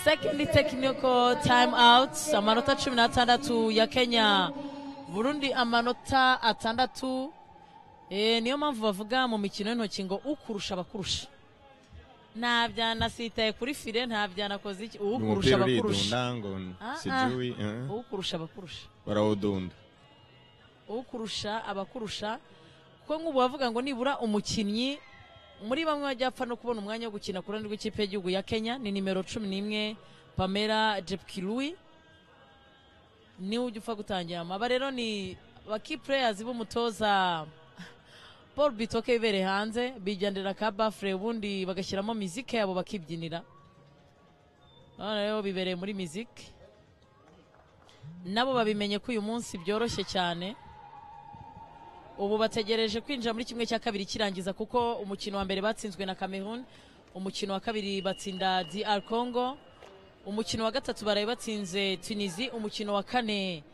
[SPEAKER 2] second technical time out amanota cumi n'atandatu ya kenya burundi amanota atandatu Eh, niyo mpamvu bavuga mu mikino y'intoki ngo ukurusha abakurusha nta byanasitaye kuri fire nta byanakoze iki ukurusha
[SPEAKER 3] umupira
[SPEAKER 2] abakurusha
[SPEAKER 3] uridunda ngo
[SPEAKER 2] Ah,
[SPEAKER 3] sijui eh,
[SPEAKER 2] ukurusha abakurusha
[SPEAKER 3] barawudunda
[SPEAKER 2] ukurusha abakurusha kuko nk'ubu bavuga ngo nibura umukinnyi muri bamwe bajya apfa no kubona umwanya wo gukina ku ruhande rw'ikipe y'igihugu ya kenya ni nimero cumi n'imwe pamela jepkirui niwe ujya upfa gutangiramo aba rero ni baki pureyazi b'umutoza paul bitoke bibereye hanze bijyanira ka bafure ubundi bagashyiramo mizike yabo bakibyinira none rero bibereye muri mizike nabo babimenye ko uyu munsi byoroshye cyane ubu bategereje kwinjira muri kimwe cya kabiri kirangiza kuko umukino wa mbere batsinzwe na Cameroon umukino wa kabiri batsinda DR Congo umukino wa gatatu baraye batsinze Tunisie umukino wa kane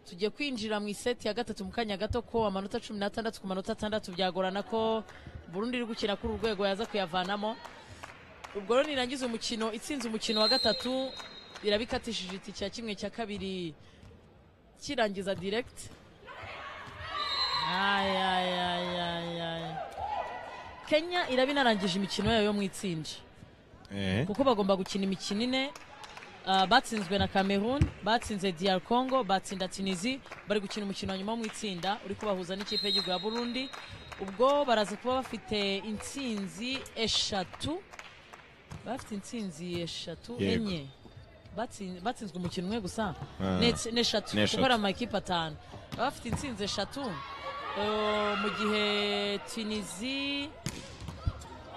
[SPEAKER 2] tugiye kwinjira mu iseti ya gatatu mu kanya gato ko amanota cumi n'atandatu ku manota atandatu byagorana ko Burundi iri gukina kuri uru rwego yaza kuyavanamo ubwo rero nirangiza umukino itsinze umukino wa gatatu irabikatishije iti cya kimwe cya kabiri kirangiza direct Ay, ay, ay, ay, ay. kenya iraba inarangije imikino yayo yo mu itsinda
[SPEAKER 3] eh.
[SPEAKER 2] kuko bagomba gukina imikino ine ah, batsinzwe na cameroon batsinze dr congo batsinda tunisi bari gukina umukino wa nyuma wo mu itsinda uri kubahuza n'ikipe y'igihugu ya burundi ubwo baraza kuba bafite intsinzi eshatu bafite intsinzi eshatu
[SPEAKER 3] Yego.
[SPEAKER 2] enye Batsin- batsinzwe umukino umwe gusa
[SPEAKER 3] Ah.
[SPEAKER 2] Nets- n'eshatu
[SPEAKER 3] N'eshatu.
[SPEAKER 2] kuko ari amakipe atanu baba bafite intsinzi eshatu Eh, mu gihe tunisi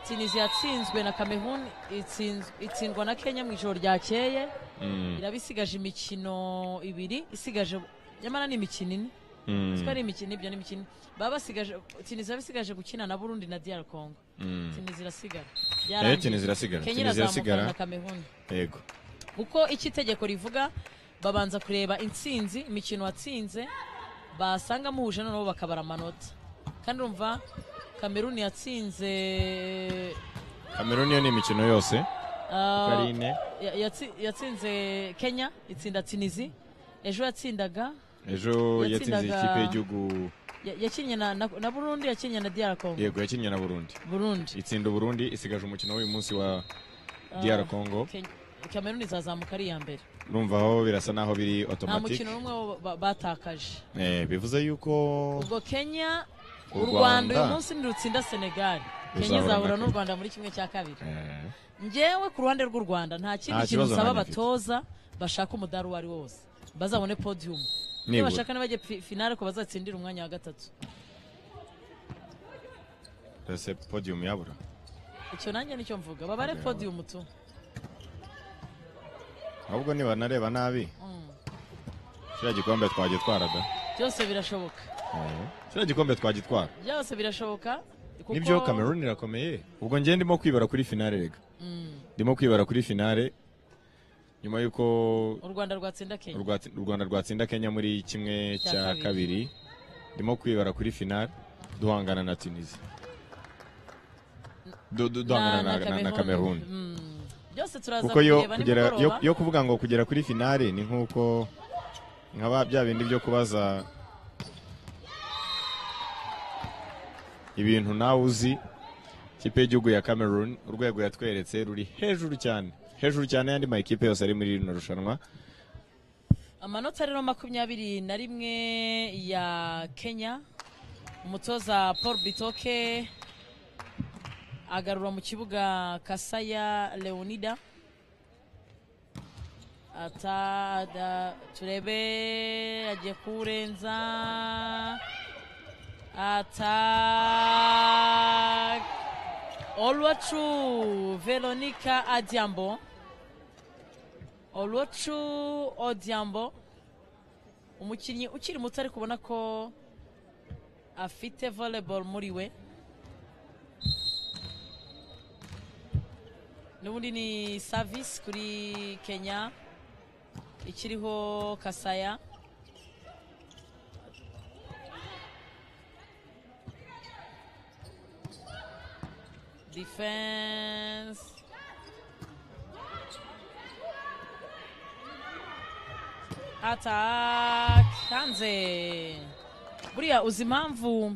[SPEAKER 2] tunisi yatsinzwe na cameroon itsinz- itsindwa na kenya mu ijoro ryakeye
[SPEAKER 3] Mm,
[SPEAKER 2] iraba isigaje imikino ibiri isigaje nyamara ni imikino ine
[SPEAKER 3] mm,
[SPEAKER 2] siko ari imikino ibyo ni imikino baba basigaje tunisi baba isigaje gukina na burundi na dr congo
[SPEAKER 3] mm.
[SPEAKER 2] tunisi irasigara
[SPEAKER 3] Eh,
[SPEAKER 2] Yarangiye.
[SPEAKER 3] Tunisia irasigara
[SPEAKER 2] kenya
[SPEAKER 3] Tunisia
[SPEAKER 2] irazamukana
[SPEAKER 3] irasigara
[SPEAKER 2] na cameroon
[SPEAKER 3] yego
[SPEAKER 2] kuko icyo itegeko rivuga babanza kureba intsinzi imikino watsinze basanga muhuje noneho bakabara amanota kandi urumva kameruni yatsinze
[SPEAKER 3] kameruni yo ni imikino yose
[SPEAKER 2] ah,
[SPEAKER 3] ari ine
[SPEAKER 2] ya- yatsi- yatsinze kenya itsinda tinisi ejo yatsindaga
[SPEAKER 3] ejo yatsinze
[SPEAKER 2] Yatsindaga-
[SPEAKER 3] ikipe y'igihugu
[SPEAKER 2] Ya- yakinnye na, na, na burundi yakinnye na dr congo
[SPEAKER 3] yego yakinnye na burundi
[SPEAKER 2] burundi
[SPEAKER 3] itsinda uburundi isigaje umukino w'uyu munsi wa dr congo
[SPEAKER 2] Ken- cameroon izazamuka ari iya mbere
[SPEAKER 3] urumva aho birasa naho biri
[SPEAKER 2] nta
[SPEAKER 3] automatic
[SPEAKER 2] mukino n'umwe wo ba- batakaje
[SPEAKER 3] Eh, bivuze yuko
[SPEAKER 2] ubwo kenya
[SPEAKER 3] U
[SPEAKER 2] u rwanda uyu
[SPEAKER 3] Rwanda.
[SPEAKER 2] munsi nirutsinda senegal
[SPEAKER 3] Ruzahura
[SPEAKER 2] kenya izahura
[SPEAKER 3] na
[SPEAKER 2] n'u rwanda muri kimwe cya kabiri
[SPEAKER 3] eh,
[SPEAKER 2] njyewe ku ruhande rw'u rwanda nta
[SPEAKER 3] Nta
[SPEAKER 2] kindi kintu
[SPEAKER 3] kibazo
[SPEAKER 2] nsaba
[SPEAKER 3] nanjye mfite.
[SPEAKER 2] abatoza bashaka umudari uwo ari wo wose bazabone podium
[SPEAKER 3] Nibura.
[SPEAKER 2] iyo bashaka ntibajye fi- finale ko bazatsindira umwanya wa gatatu
[SPEAKER 3] ese podium yabura
[SPEAKER 2] icyo nanjye nicyo mvuga babare
[SPEAKER 3] Babare.
[SPEAKER 2] podium tu
[SPEAKER 3] ahubwo nibanareba nabi kiriya gikombe twagitwara da
[SPEAKER 2] byose birashoboka
[SPEAKER 3] Eh, kiriya gikombe twagitwara
[SPEAKER 2] byose birashoboka kuko
[SPEAKER 3] nibyo cameroon irakomeye ubwo njye ndimo kwibara kuri finale rega ndimo kwibara kuri finale nyuma y'uko
[SPEAKER 2] u rwanda rwatsinda kenya
[SPEAKER 3] urwatsi- u rwanda rwatsinda kenya muri kimwe
[SPEAKER 2] Cya
[SPEAKER 3] cya
[SPEAKER 2] kabiri.
[SPEAKER 3] kabiri ndimo kwibara kuri finale duhangana na tunisia Du- du- duhangana na- na- na cameroon
[SPEAKER 2] Mm. byose turaza
[SPEAKER 3] kuko yo
[SPEAKER 2] kureba
[SPEAKER 3] kugera yo,
[SPEAKER 2] nimugoroba
[SPEAKER 3] yo kuvuga ngo kugera kuri finale ni nkuko nka ba bya bindi byo kubaza ibintu nawe uzi ikipe y'igihugu ya Cameroon urwego yatweretse ruri hejuru cyane hejuru cyane yandi makipe yose ari muri rino rushanwa
[SPEAKER 2] amanota rero makumyabiri na rimwe ya kenya umutoza paul bitoke agarura mu kibuga kasaya leonida ata da, turebe agiye kuwurenza ata olwacu veronica adiambo olwacu odiambo umukinnyi ukiri muto ariko ubona ko afite volleyball muri we n'ubundi ni service kuri kenya ikiriho kasaya defense attack hanze buriya uzi impamvu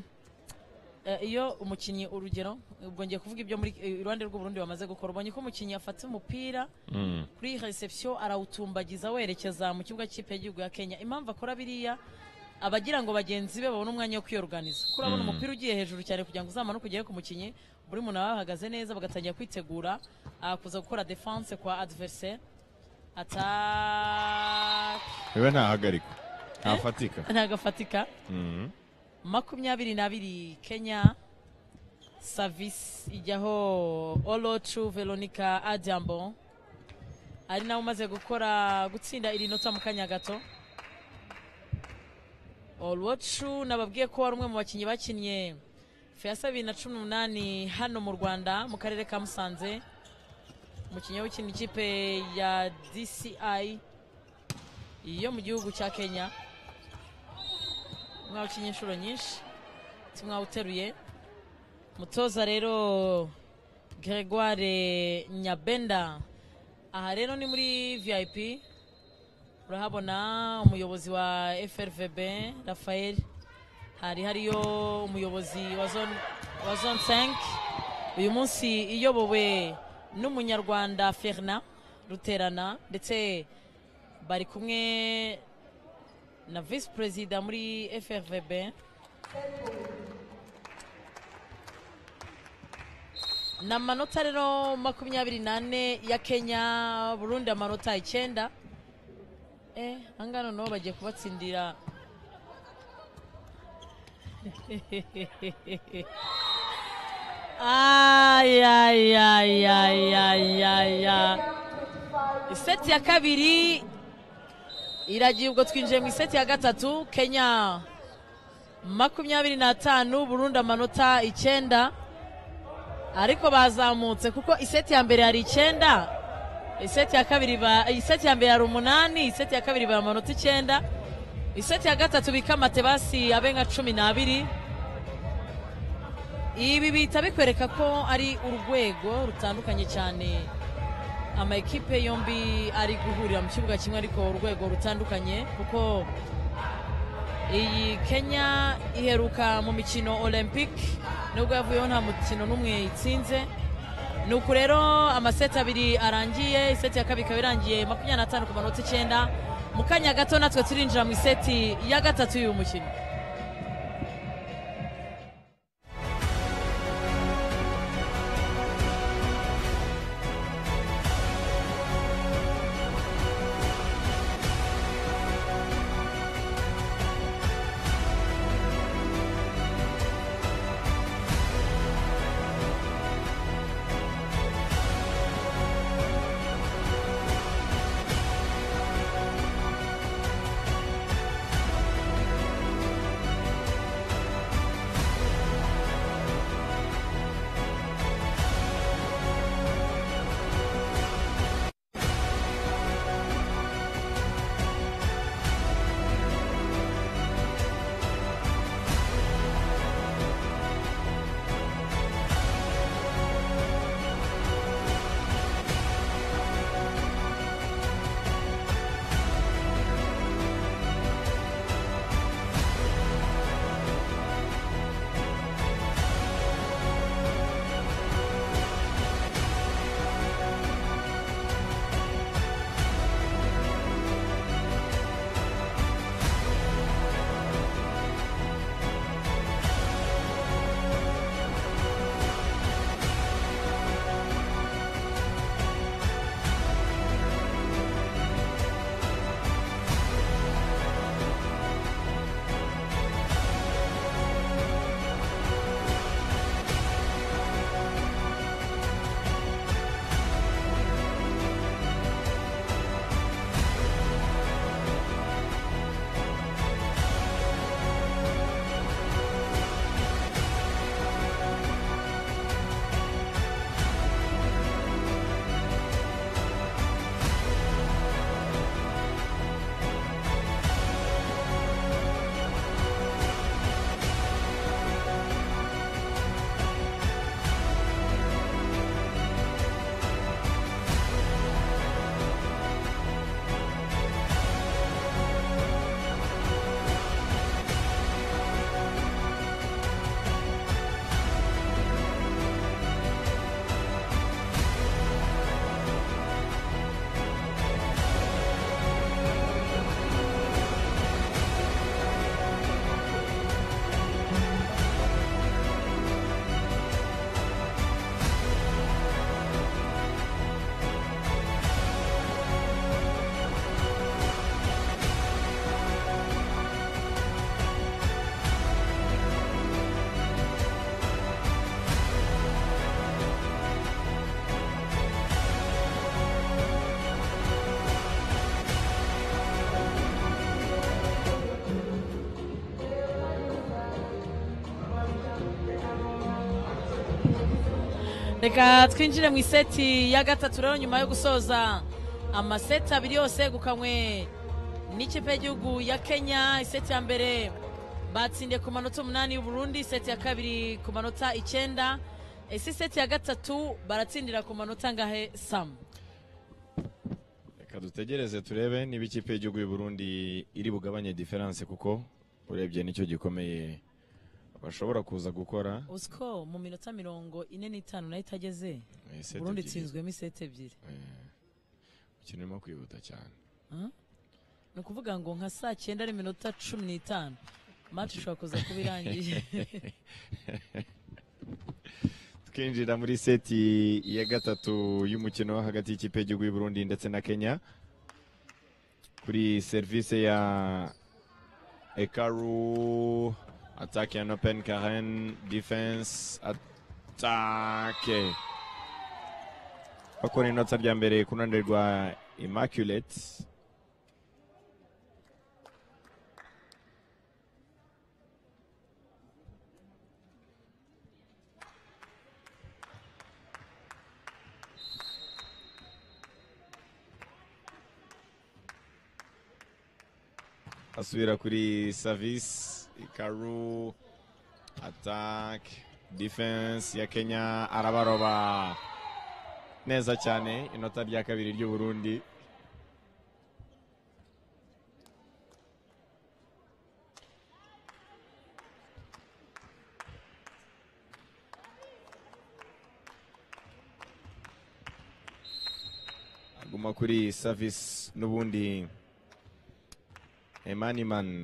[SPEAKER 2] eh, iyo umukinnyi urugero ubwo ngiye kuvuga ibyo muri eh, iruhande rw'uburundi bamaze gukora ubonye ko umukinnyi afata umupira
[SPEAKER 3] Mm.
[SPEAKER 2] kuri reception arawutumbagiza werekeza mu kibuga cy'ikipe y'igihugu ya kenya impamvu akora biriya abagira ngo bagenzi be babone umwanya wo kwiyoruganiza kuko urabona umupira ugiye hejuru cyane kugira ngo uzamanuke ugere ku mukinnyi buri muntu aba yahagaze neza bagatangira kwitegura ah, kuza gukora defense kwa adversaire attack
[SPEAKER 3] wewe ntahagarikwa ntafatika
[SPEAKER 2] ntagafatika
[SPEAKER 3] Mm.
[SPEAKER 2] makumyabiri n'abiri kenya savisi ijyaho olocu veronica adiambo ari nawe umaze gukora gutsinda iri nota mu kanya gato olocu nababwiye ko wari umwe mu bakinnyi bakinnye feyasa bibiri na cumi n'umunani hano mu rwanda mu karere ka musanze umukinnyi w'ikina ikipe ya dci yo mu gihugu cya kenya mwawukinnye inshuro nyinshi timwawuteruye mutoza rero gregoire nyabenda aha rero ni muri vip urahabona umuyobozi wa frvb rafael hari hariyo umuyobozi wa zone wa zone 5 uyu munsi iyobowe n'umunyarwanda ferna ruterana ndetse bari kumwe na visi perezida muri frvb ni amanota rero makumyabiri n'ane ya kenya burundi amanota icyenda eh angana nabo bagiye kubatsindira ayayayayaya iseti ya kabiri iragiye ubwo twinjiye mu iseti ya gatatu kenya makumyabiri n'atanu burundi amanota icyenda ariko bazamutse kuko iseti ya mbere yari icyenda iseti ya kabiri ba iseti ya mbere yari umunani iseti ya kabiri baye amanota icyenda iseti ya gatatu bika amatebasi abe nka cumi n'abiri ibi bihita bikwereka ko ari urwego rutandukanye cyane amakipe yombi ari guhurira mu kibuga kimwe ariko urwego rutandukanye kuko iyi kenya iheruka mu mikino olympic nubwo yavuyeho nta mukino n'umwe itsinze ni uku rero amaseti abiri arangiye iseti ya kabiri ikaba irangiye makumyabiri n'atanu ku manota icyenda mu kanya gato natwe turinjira mu iseti ya gatatu y'uyu mukino reka twinjire mu iseti ya gatatu rero nyuma yo gusoza amaseti abiri yose yegukanywe n'ikipe y'igihugu ya kenya iseti ya mbere batsindiye ku manota umunani y'uburundi iseti ya kabiri ku manota icyenda ese iseti ya gatatu baratsindira ku manota angahe samu
[SPEAKER 3] reka dutegereze turebe niba ikipe y'igihugu y'u Burundi iri bugabanye diferanse kuko urebye nicyo gikomeye bashobora kuza gukora
[SPEAKER 2] uzi ko mu minota mirongo ine n'itanu nayo itageze
[SPEAKER 3] Eh, seti
[SPEAKER 2] uburundi
[SPEAKER 3] ebyiri.
[SPEAKER 2] itsinzwemo iseti ebyiri
[SPEAKER 3] umukino urimo kwihuta cyane
[SPEAKER 2] ni ukuvuga ngo nka saa cyenda n'iminota cumi n'itanu mati ishobora kuza kuba irangiye
[SPEAKER 3] twinjira muri seti ya gatatu y'umukino wo hagati y'ikipe y'igihugu y'u Burundi ndetse na Kenya kuri serivisi ya Ekaru attack and open Karen defense attack bakora inota rya mbere ku ruhande rwa Immaculate asubira kuri service ikaru attack defense ya Kenya arabaroba neza cyane inota rya kabiri ry'u Burundi guma kuri savisi n'ubundi emanimani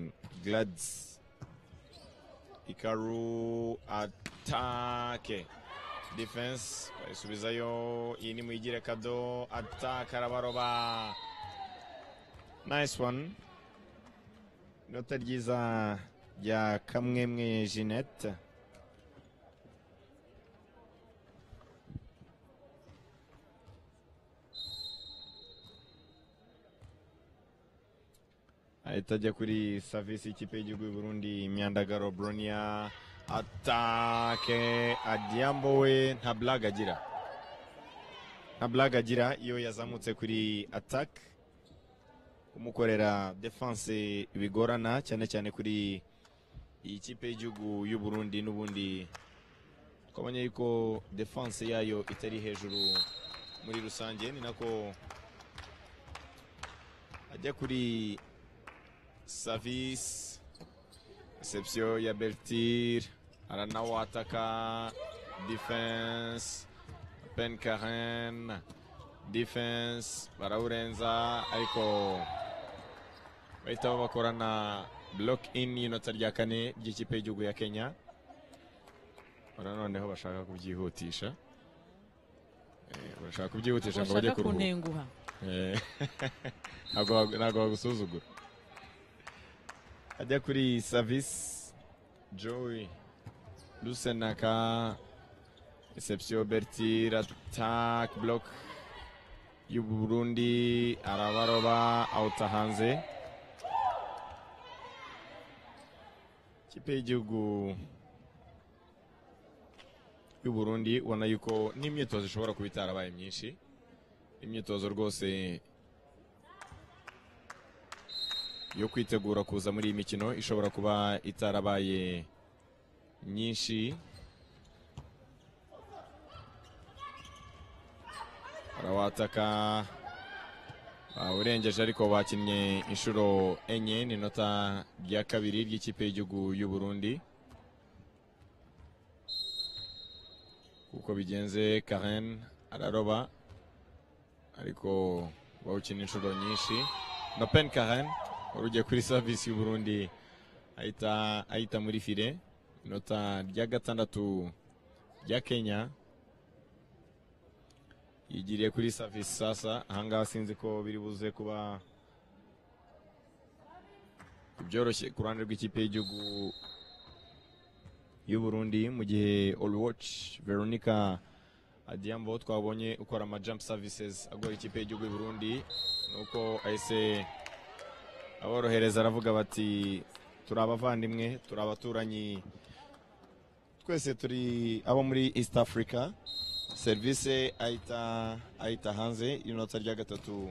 [SPEAKER 3] garadizi ikaru atake defense bayisubizayo iyi ni muyigire kado ataka arabaroba nice one inota ryiza rya kamwemwe jeanette ahita ajya kuri savisi y'ikipe y'igihugu y'u Burundi imyandagaro bronia atake adiambo we nta blague agira nta blague agira iyo yazamutse kuri atake kumukorera defense bigorana cyane cyane kuri iyi kipe y'igihugu y'u Burundi n'ubundi twabonye yuko defense yayo itari hejuru muri rusange ni nako ajya kuri Savis reception ya Bertir aranawo ataka defense Ben Karen defense barawurenza ariko bahita bakorana block in y'inota rya kane ry'ikipe y'igihugu ya Kenya ora noneho bashaka kubyihutisha Eh, bashaka kubyihutisha ngo bajye
[SPEAKER 2] bashaka
[SPEAKER 3] kuruhuka
[SPEAKER 2] kuntenguha
[SPEAKER 3] Eh, ntabwo wagu- ntabwo bagusuzugura ajya kuri savisi joy lusenaka reception bertir attack block y'u burundi arabaroba awuta hanze ikipe y'igihugu y'u burundi ubona yuko n'imyitozo ishobora kuba itarabaye myinshi imyitozo rwose yo kwitegura kuza muri iyi mikino ishobora kuba itarabaye nyinshi barawataka bawurengeje ariko bakinnye inshuro enye ni inota rya kabiri ry'ikipe y'igihugu y'u Burundi kuko bigenze Karen araroba ariko bawukina inshuro nyinshi na pen karen wari ugiye kuri savisi y'u Burundi ahita ahita muri file inota rya gatandatu rya kenya yigiriye kuri savisi sasa ahangaha sinzi ko biri buze kuba byoroshye ku ruhande rw'ikipe y'igihugu y'u Burundi mu gihe Allwatch Veronica Adiambo twabonye ukora ama jump services agora ikipe y'igihugu y'u Burundi nuko ahise aborohereza aravuga bati turi abavandimwe turi abaturanyi twese turi abo muri East Africa service ahita ahita hanze inota rya gatatu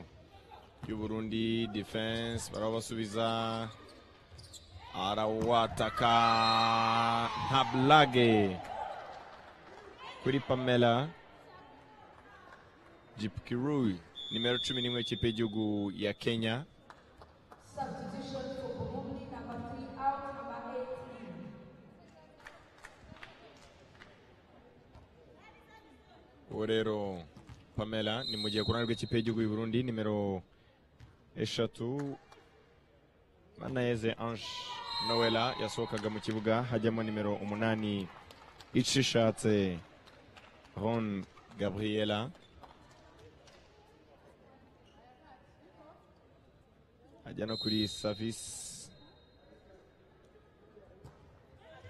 [SPEAKER 3] y'u Burundi defense barabasubiza arawataka nta blage kuri Pamela Jipkirui nimero 11 ikipe y'igihugu ya Kenya
[SPEAKER 1] Substitution for Burundi, number three out, number eight in.
[SPEAKER 3] ubu rero Pamela ni mu gihe ku ruhande rw'ikipe y'igihugu y'u Burundi nimero eshatu Manayeze Ange Noella yasohokaga mu kibuga hajyamo nimero umunani icishatse Ron Gabriela ajya no kuri Savis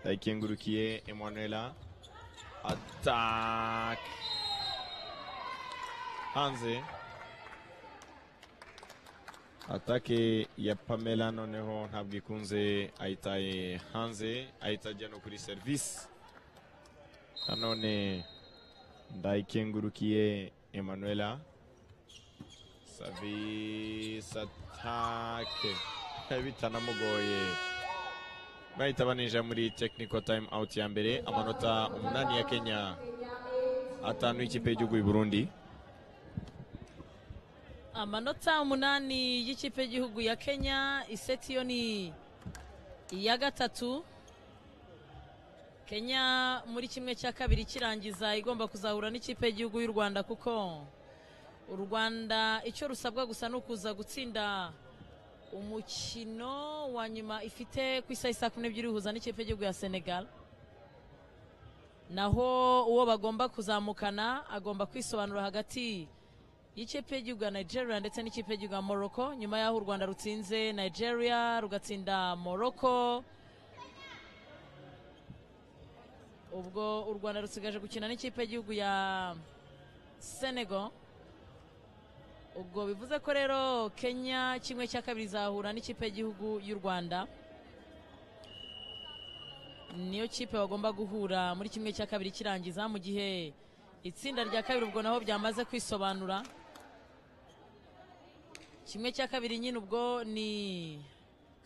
[SPEAKER 3] Dayikengurukiye Emanuela Attack. Hanze. Atake ya Pamela noneho ntabwo ikunze ayitaye hanze ahita ajya no kuri serivisi nanone ndayikengurukiye Emanuela savisi atake bitanamugoye bahita baninjira muri technical time out ya mbere amanota umunani ya Kenya atanu y'ikipe y'igihugu y'u Burundi
[SPEAKER 2] amanota umunani y'ikipe y'igihugu ya kenya iseti yo ni iya gatatu kenya muri kimwe cya kabiri kirangiza igomba kuzahura n'ikipe y'igihugu y'u rwanda kuko u rwanda icyo rusabwa gusa ni ukuza gutsinda umukino wa nyuma ifite ku isaha isa kumi n'ebyiri ihuza n'ikipe y'igihugu ya senegal naho uwo bagomba kuzamukana agomba kwisobanura hagati y'ikipe y'igihugu ya nigeria ndetse n'ikipe y'igihugu ya morocco nyuma y'aho u rwanda rutsinze nigeria rugatsinda morocco ubwo u rwanda rusigaje gukina n'ikipe y'igihugu ya senegal ubwo bivuze ko rero kenya kimwe cya kabiri izahura n'ikipe y'igihugu y'u rwanda niyo kipe bagomba guhura muri kimwe cya kabiri kirangiza mu gihe itsinda rya kabiri ubwo naho byamaze kwisobanura kimwe cya kabiri nyine ubwo ni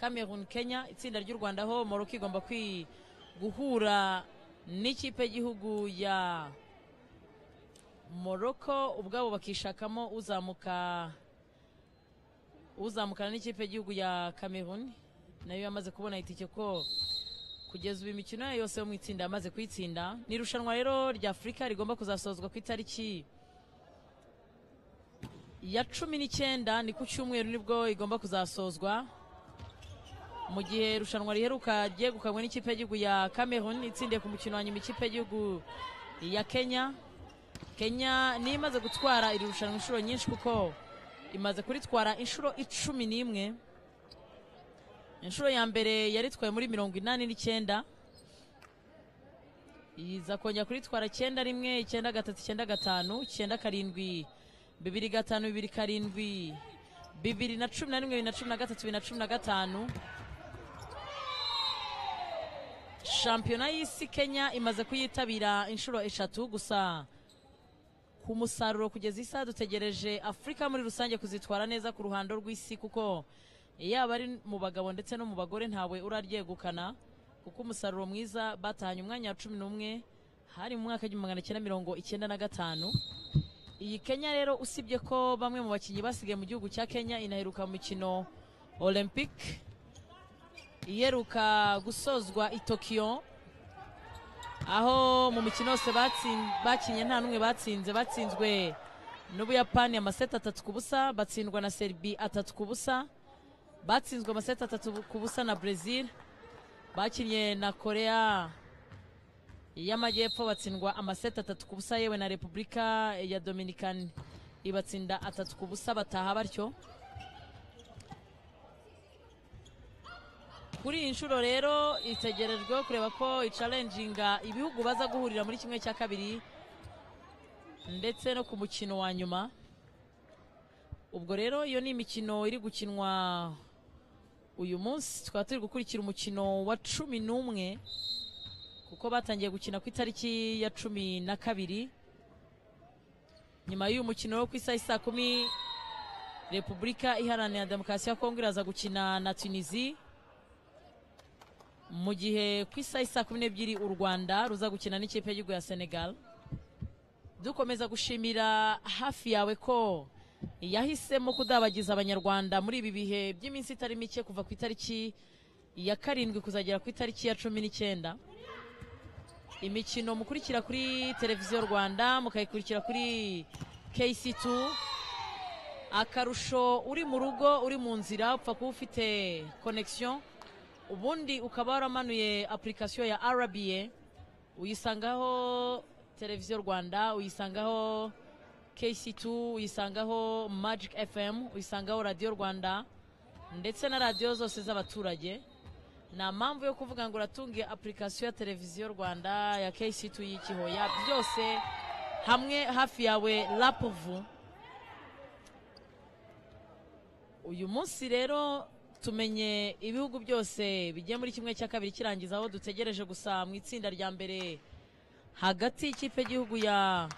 [SPEAKER 2] cameroon kenya itsinda ry'u rwanda aho morocco igomba kwi guhura n'ikipe y'igihugu ya morocco ubwabo bakishakamo uzamuka uzamukana n'ikipe y'igihugu ya cameroon nayo yamaze kubona itike ko kugeza ubu imikino yayo yose yo mu itsinda yamaze kuyitsinda ni irushanwa rero rya afurika rigomba kuzasozwa ku itariki ya cumi n'icyenda ni ku cyumweru nibwo igomba kuzasozwa mu gihe irushanwa riheruka ryegukanywe n'ikipe y'igihugu ya cameroon itsindiye ku mukino wa nyuma ikipe y'igihugu ya kenya kenya niyo imaze gutwara iri rushanwa inshuro nyinshi kuko imaze kuritwara inshuro icumi n'imwe inshuro ya mbere yaritwaye muri mirongo inani n'icyenda iza kongera kuritwara icyenda rimwe icyenda gatatu icyenda gatanu icyenda karindwi bibiri gatanu bibiri karindwi bibiri na cumi na rimwe bibiri na cumi na gatatu bibiri na cumi na gatanu shampiyona y'isi kenya imaze kuyitabira inshuro eshatu gusa ku musaruro kugeza isaha dutegereje afurika muri rusange kuzitwara neza ku ruhando rw'isi kuko yaba ari mu bagabo ndetse no mu bagore ntawe uraryegukana kuko umusaruro mwiza batahanye umwanya wa cumi n'umwe hari mu mwaka w'igihumbi magana cyenda mirongo icyenda na gatanu iyi kenya rero usibye ko bamwe mu bakinnyi basigaye mu gihugu cya kenya inaheruka mu mikino olympique iheruka gusozwa i tokiyo aho mu mikino yose batsin- bakinnye nta n'umwe batsinze batsinzwe n'ubuyapani amaseti atatu ku busa batsindwa na seribi atatu ku busa batsinzwe amaseti atatu ku busa na brezil bakinnye na korea y'amajyepfo batsindwa amaseti atatu ku busa yewe na repubulika ya dominikani ibatsinda atatu ku busa bataha batyo kuri iyi nshuro rero itegerejweho kureba ko icarenjinga ibihugu baza guhurira muri kimwe cya kabiri ndetse no ku mukino wa nyuma ubwo rero iyo ni imikino iri gukinwa uyu munsi tukaba turi gukurikira umukino wa cumi n'umwe kuko batangiye gukina ku itariki ya cumi na kabiri nyuma y'uyu mukino wo ku isaha isa kumi repubulika iharanira demokarasi ya kongo iraza gukina na tunisi mu gihe ku isaha isa kumi n'ebyiri u rwanda ruza gukina n'ikipe y'igihugu ya senegal dukomeza gushimira hafi yawe ko yahisemo kudabagiza abanyarwanda muri ibi bihe by'iminsi itari mike kuva ku itariki ya karindwi kuzagera ku itariki ya cumi n'icyenda imikino mukurikira kuri televiziyo rwanda mukayikurikira kuri kc2 akarusho uri mu rugo uri mu nzira upfa kuba ufite connection ubundi ukaba waramanuye apurikasiyo ya rba uyisangaho televiziyo rwanda uyisangaho kc2 uyisangaho magic fm uyisangaho radiyo rwanda ndetse na radiyo zose z'abaturage nta mpamvu yo kuvuga ngo uratunge apurikasiyo ya televiziyo rwanda ya kc2 y'ikihoya byose hamwe hafi yawe rapuvu uyu munsi rero tumenye ibihugu byose bigiye muri kimwe cya kabiri kirangiza aho dutegereje gusa mu itsinda rya mbere hagati y'ikipe y'igihugu ya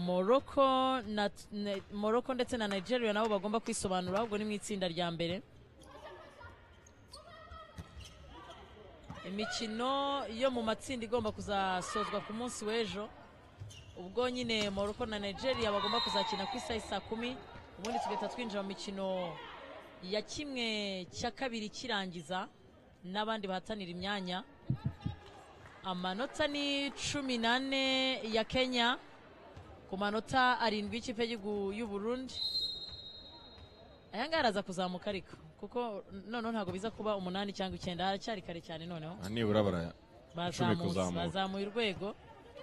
[SPEAKER 2] morocco na, na morocco ndetse na nigeria nabo bagomba kwisobanura ahubwo ni mu itsinda rya mbere imikino yo mu matsinda igomba kuzasozwa ku munsi w'ejo ubwo nyine morocco na nigeria bagomba kuzakina ku isaha isa kumi ubundi tugahita twinjira mu mikino ya kimwe cya kabiri kirangiza n'abandi bahatanira imyanya amanota ni cumi n'ane ya kenya ku manota arindwi y'ikipe y'igihugu y'u Burundi aya ngaya araza kuzamuka ariko kuko noneho ntabwo biza kuba umunani cyangwa icyenda haracyari kare cyane noneho
[SPEAKER 3] aha nibura bara icumi
[SPEAKER 2] bazamutse
[SPEAKER 3] kuzamuka.
[SPEAKER 2] bazamuye urwego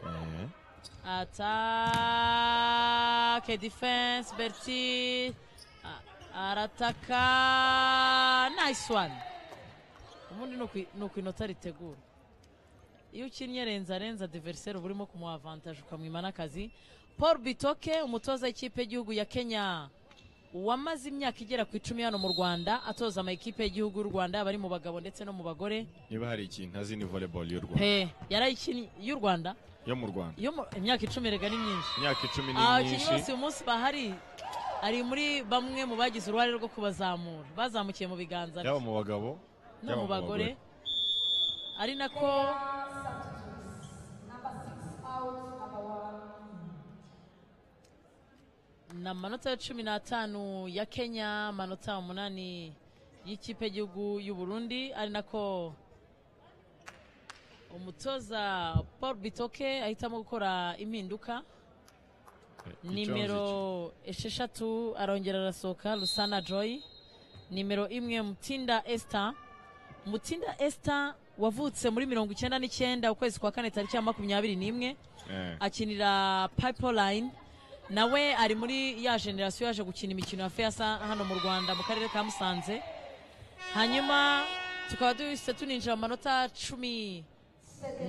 [SPEAKER 3] eh,
[SPEAKER 2] Attaque, defense, Berti. a- Arataka. Nice one. Ubundi ni ukwi- ni ukwinota ritegura. Iyo ukinnye renza renza adversaire uba urimo kumuha avantage ukamwima n'akazi. Paul Bitoke, umutoza w'ikipe y'igihugu ya Kenya wamaze imyaka igera ku icumi hano mu Rwanda atoza amakipe y'igihugu y'u Rwanda yaba ari mu bagabo ndetse no mu bagore.
[SPEAKER 3] niba hari ikintu azi ni volleyball y'u Rwanda
[SPEAKER 2] Pe, yarayikinnye y'u Rwanda.
[SPEAKER 3] yo mu Rwanda
[SPEAKER 2] Yo mu- imyaka icumi rega ni myinshi.
[SPEAKER 3] imyaka icumi ni
[SPEAKER 2] abakinnyi
[SPEAKER 3] myinshi
[SPEAKER 2] bose uyu munsi bahari ari muri bamwe mu bagize uruhare rwo kubazamura bazamukiye mu biganza
[SPEAKER 3] yaba mu bagabo
[SPEAKER 2] no mu bagore ari nako ni amanota ya cumi n'atanu ya kenya amanota umunani y'ikipe y'igihugu y'u burundi ari nako umutoza paul bitoke ahitamo gukora impinduka nimero esheshatu arongera arasohoka rusana joy nimero imwe mutinda esita mutinda esita wavutse muri mirongo icyenda n'icyenda ukwezi kwa kane tariki ya makumyabiri n'imwe akinira pipeline nawe ari muri ya generasiyo yaje gukina imikino ya feyasa hano mu rwanda mu karere ka musanze hanyuma tukaba duhise tuninjira mu manota cumi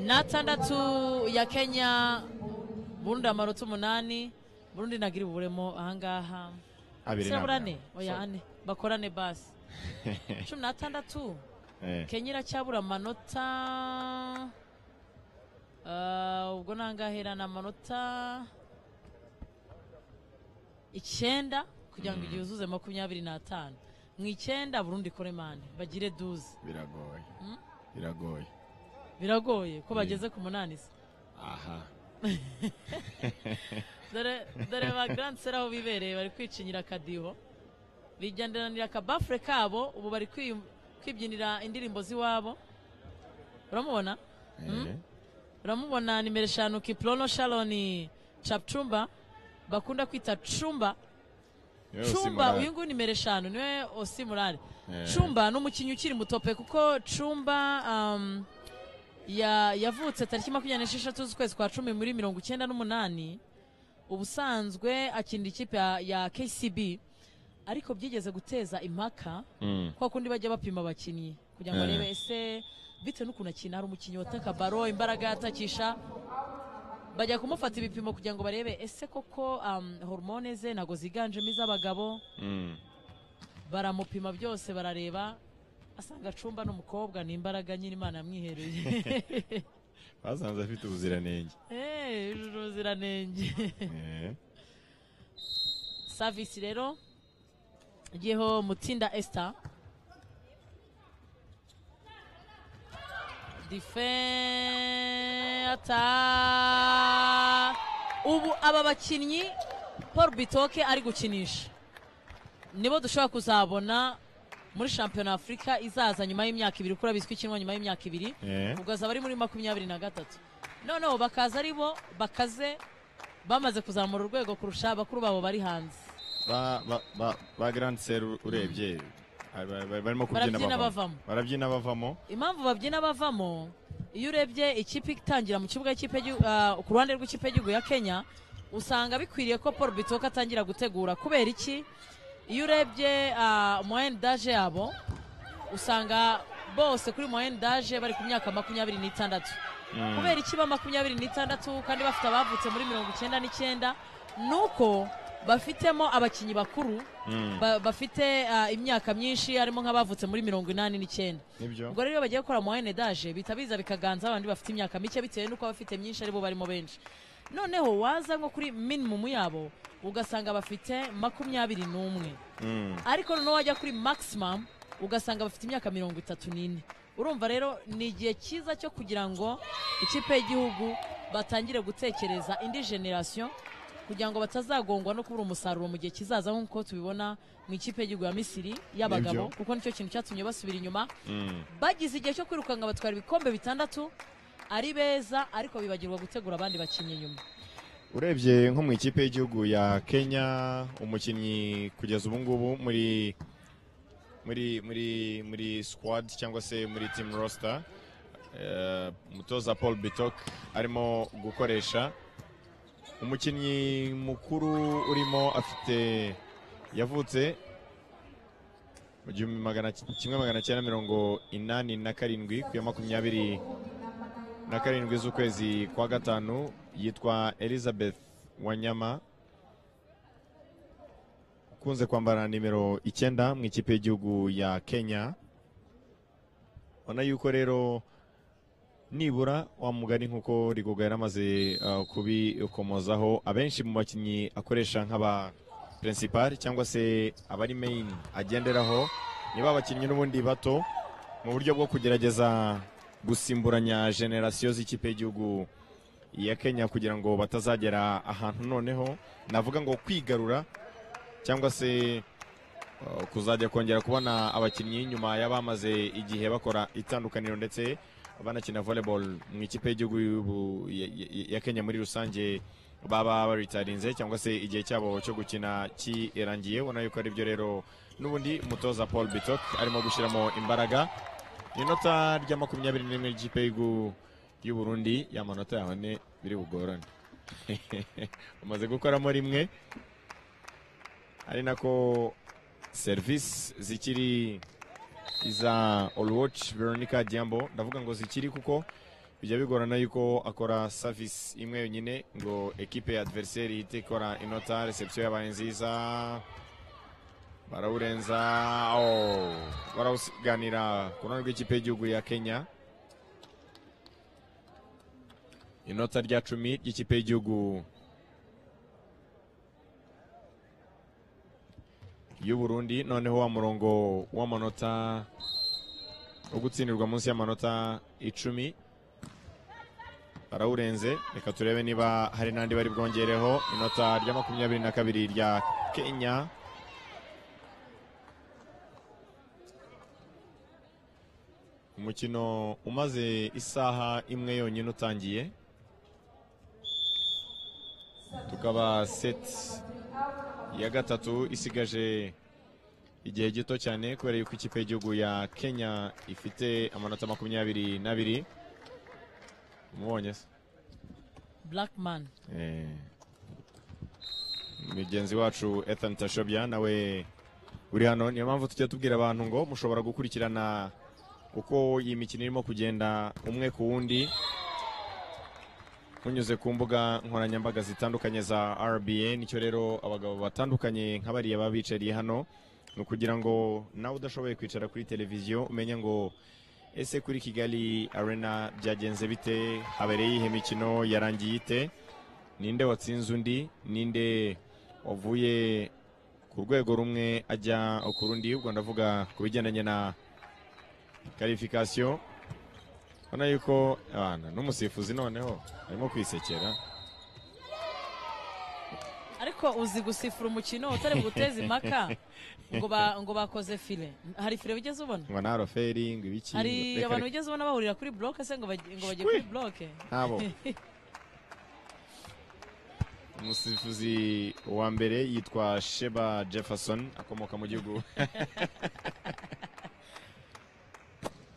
[SPEAKER 2] n'atandatu ya kenya burundi amanota umunani burundi ntagire uburemo ahangaha
[SPEAKER 3] abiri
[SPEAKER 2] se
[SPEAKER 3] ntabwo
[SPEAKER 2] burane oya ane bakorane basi cumi n'atandatu
[SPEAKER 3] Eh,
[SPEAKER 2] kenya iracyabura amanota Ah, ubwo nangaherana amanota icyenda kugira ngo igihe uzuze makumyabiri n'atanu mu icyenda burundu ikore mande bagire duze
[SPEAKER 3] biragoye
[SPEAKER 2] Hmm?
[SPEAKER 3] biragoye
[SPEAKER 2] biragoye ko
[SPEAKER 3] Ye.
[SPEAKER 2] bageze ku munani se
[SPEAKER 3] aha
[SPEAKER 2] dore dore ba grand sera aho bibereye bari kwicinyira akadiho bigenderanira akabafure kabo ubu bari kwi- kwibyinira indirimbo z'iwabo uramubona
[SPEAKER 3] eh,
[SPEAKER 2] uramubona nimero eshanu kiprono sharoni capcumba bakunda kwita cumba
[SPEAKER 3] yewe
[SPEAKER 2] cumba
[SPEAKER 3] Simurari.
[SPEAKER 2] uyu nguyu nimero eshanu niwe osimurare
[SPEAKER 3] Eh.
[SPEAKER 2] cumba ni umukinnyi ukiri mutope kuko cumba um, ya- yavutse tariki makumyabiri n'esheshatu z'ukwezi kwa cumi muri mirongo icyenda n'umunani ubusanzwe akinira ikipe ya, ya kcb ariko byigeze guteza impaka
[SPEAKER 3] Mm.
[SPEAKER 2] kwa kundi bajya bapima abakinnyi kugira ngo
[SPEAKER 3] Eh.
[SPEAKER 2] barebe ese bitewe n'ukuntu akina hari umukinnyi wataka baro imbaraga yatakisha bajya kumufata ibipimo kugira ngo barebe ese koko um, hormone ze ntabwo ziganjemo iz'abagabo
[SPEAKER 3] Mm.
[SPEAKER 2] baramupima byose barareba asanga acumba n'umukobwa ni imbaraga nyine imana yamwihereye
[SPEAKER 3] basanze afite ubuziranenge
[SPEAKER 2] Eh, yujuje ubuziranenge
[SPEAKER 3] Eh,
[SPEAKER 2] savisi rero igiyeho mutsinda esita ata ubu aba bakinnyi paul bitoke ari gukinisha nibo dushobora kuzabona muri shampiyona ya afurika izaza nyuma y'imyaka ibiri kuko bizwi ikinwa nyuma y'imyaka ibiri
[SPEAKER 3] eh,
[SPEAKER 2] ubwo azaba ari muri makumyabiri na gatatu noneho bakaza ari bo bakaze bamaze kuzamura urwego kurusha bakuru babo bari hanze
[SPEAKER 3] ba ba ba ba grand sir urebye ah, ba- ba- barimo kubyina
[SPEAKER 2] Barabyina
[SPEAKER 3] bavamo
[SPEAKER 2] bavamo.
[SPEAKER 3] barabyina bavamo
[SPEAKER 2] impamvu babyina bavamo iyo urebye ikipe itangira mu kibuga cy'ikipe y'igi- ah, ku ruhande rw'ikipe y'igihugu ya kenya usanga bikwiriye ko paul bitoka atangira gutegura kubera iki iyo urebye ah, moyenne daje yabo usanga bose kuri moyenne daje bari ku myaka makumyabiri n'itandatu
[SPEAKER 3] Mm.
[SPEAKER 2] kubera iki ba makumyabiri n'itandatu kandi bafite abavutse muri mirongo icyenda n'icyenda ni uko bafitemo abakinnyi bakuru
[SPEAKER 3] Mm.
[SPEAKER 2] ba- bafite ah, imyaka myinshi harimo nk'abavutse muri mirongo inani n'icyenda
[SPEAKER 3] nibyo
[SPEAKER 2] ubwo rero iyo bagiye gukora moyenne daje bihita biza bikaganza abandi bafite imyaka mike bitewe n'uko abafite myinshi aribo barimo benshi noneho waza nko kuri minimumu yabo ugasanga bafite makumyabiri n'umwe
[SPEAKER 3] Mm.
[SPEAKER 2] ariko noneho wajya kuri maximum ugasanga bafite imyaka mirongo itatu n'ine urumva rero ni igihe cyiza cyo kugira ngo ikipe y'igihugu batangire gutekereza indi generasiyo kugira ngo batazagongwa no kubura umusaruro mu gihe kizaza nk'uko tubibona mu ikipe y'igihugu ya misiri y'abagabo
[SPEAKER 3] Nibyo.
[SPEAKER 2] kuko nicyo kintu cyatumye basubira inyuma
[SPEAKER 3] Mm.
[SPEAKER 2] bagize igihe cyo kwirukanka batwara ibikombe bitandatu ari beza ariko bibagirwa gutegura abandi bakinnyi nyuma
[SPEAKER 3] urebye nko mu ikipe y'igihugu ya kenya umukinnyi kugeza ubu ngubu muri muri muri muri squad cyangwa se muri team roster eh, umutoza paul bitok arimo gukoresha umukinnyi mukuru urimo afite yavutse mu gihumbi magana kimwe magana cyenda mirongo inani na karindwi ku ya makumyabiri na karindwi z'ukwezi kwa gatanu yitwa elizabeth wanyama ukunze kwambara nimero icyenda mu ikipe y'igihugu ya kenya ubona yuko rero nibura wa mugani nk'uko rigoga yaramaze uh, kubikomozaho abenshi mu bakinnyi akoresha nk'aba pirinsipari cyangwa se abari meyini agenderaho ni ba bakinnyi n'ubundi bato mu buryo bwo kugerageza gusimburanya generasiyo z'ikipe y'igihugu ya kenya kugira ngo batazagera ahantu noneho navuga ngo kwigarura cyangwa se uh, kuzajya kongera kubona abakinnyi nyuma y'abamaze igihe bakora itandukaniro ndetse banakina volleyball mu ikipe y'igihugu y'ubu- ya- ya- ya kenya muri rusange baba baritarinze cyangwa se igihe cyabo cyo gukina kirangiye ubona yuko ari byo rero n'ubundi umutoza paul bitok arimo gushyiramo imbaraga inota rya makumyabiri n'imwe ry'ikipe y'igihugu y'u burundi y'amanota yawe ni biri bugorane umaze gukoramo rimwe ari nako serivisi zikiri iza Olwatch Veronica Diambo ndavuga ngo zikiri kuko bijya bigorana yuko akora service imwe yonyine ngo ekipe ya adversary ihite ikora inota reception yabaye nziza barawurenza oh, barawusiganira ku ruhande rw'ikipe y'igihugu ya Kenya inota rya cumi ry'ikipe y'igihugu y'u Burundi noneho wa murongo w'amanota wo gutsindirwa munsi y'amanota icumi barawurenze reka turebe niba hari n'andi bari bwongereho inota rya makumyabiri na kabiri rya kenya umukino umaze isaha imwe yonyine utangiye tukaba seti iya gatatu isigaje igihe gito cyane kubera yuko ikipe y'igihugu ya kenya ifite amanota makumyabiri n'abiri umubonye se
[SPEAKER 2] blackman
[SPEAKER 3] Eh, mugenzi wacu ethan tashobya nawe uri hano niyo mpamvu tujya tubwira abantu ngo mushobora gukurikirana uko iyi mikino irimo kugenda umwe ku wundi munyuze ku mbuga nkoranyambaga zitandukanye za RBA nicyo rero abagabo batandukanye nka bariya baba bicariye hano ni ukugira ngo nawe udashoboye kwicara kuri televiziyo umenye ngo ese kuri kigali arena byagenze bite habereye iyihe mikino yarangiye ite ninde watsinze undi ninde wavuye ku rwego rumwe ajya ku rundi ubwo ndavuga ku bigendanye na karifikasiyo ubona yuko abana n'umusifuzi noneho arimo kwisekera
[SPEAKER 2] ariko uzi gusifura umukino utari buguteze impaka ngo ba- ngo bakoze file hari file wigeze ubona
[SPEAKER 3] ngo nta roferi ngo ibiki
[SPEAKER 2] hari
[SPEAKER 3] reka-
[SPEAKER 2] abantu
[SPEAKER 3] reka-
[SPEAKER 2] bigeze ubona bahurira kuri bloke se ngo bajye ngo bajye kuri bloke
[SPEAKER 3] ntabo umusifuzi wa mbere yitwa sheba jefferson akomoka mu gihugu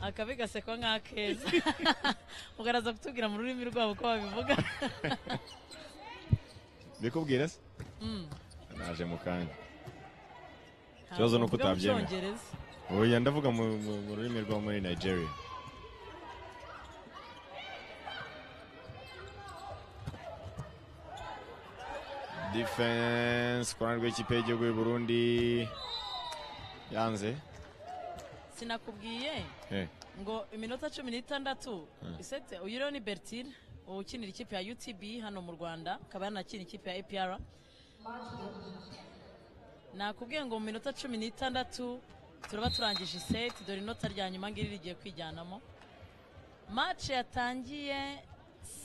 [SPEAKER 2] akabi gasekwa nk'akeza mugaraza kutubwira mu rurimi rwabo uko babivuga
[SPEAKER 3] bikubwira se
[SPEAKER 2] Mm.
[SPEAKER 3] naje mu kanya
[SPEAKER 2] Ntabwo
[SPEAKER 3] Ikibazo ni uko
[SPEAKER 2] mvuga mu
[SPEAKER 3] utabyemera.
[SPEAKER 2] Cyongereza.
[SPEAKER 3] oya ndavuga mu mu- mu rurimi rwo muri nigeria defense ku ruhande rw'ikipe y'igihugu y'u burundi yanze
[SPEAKER 2] sinakubwiye
[SPEAKER 3] Eh.
[SPEAKER 2] ngo iminota cumi n'itandatu
[SPEAKER 3] Mm.
[SPEAKER 2] isete uyu rero ni bertine ukinira ikipe ya utb hano mu rwanda akaba yanakina ikipe ya apr nakubwiye ngo mu minota cumi n'itandatu turaba turangije iseti dore inota rya nyuma ngiri rigiye kwijyanamo mace yatangiye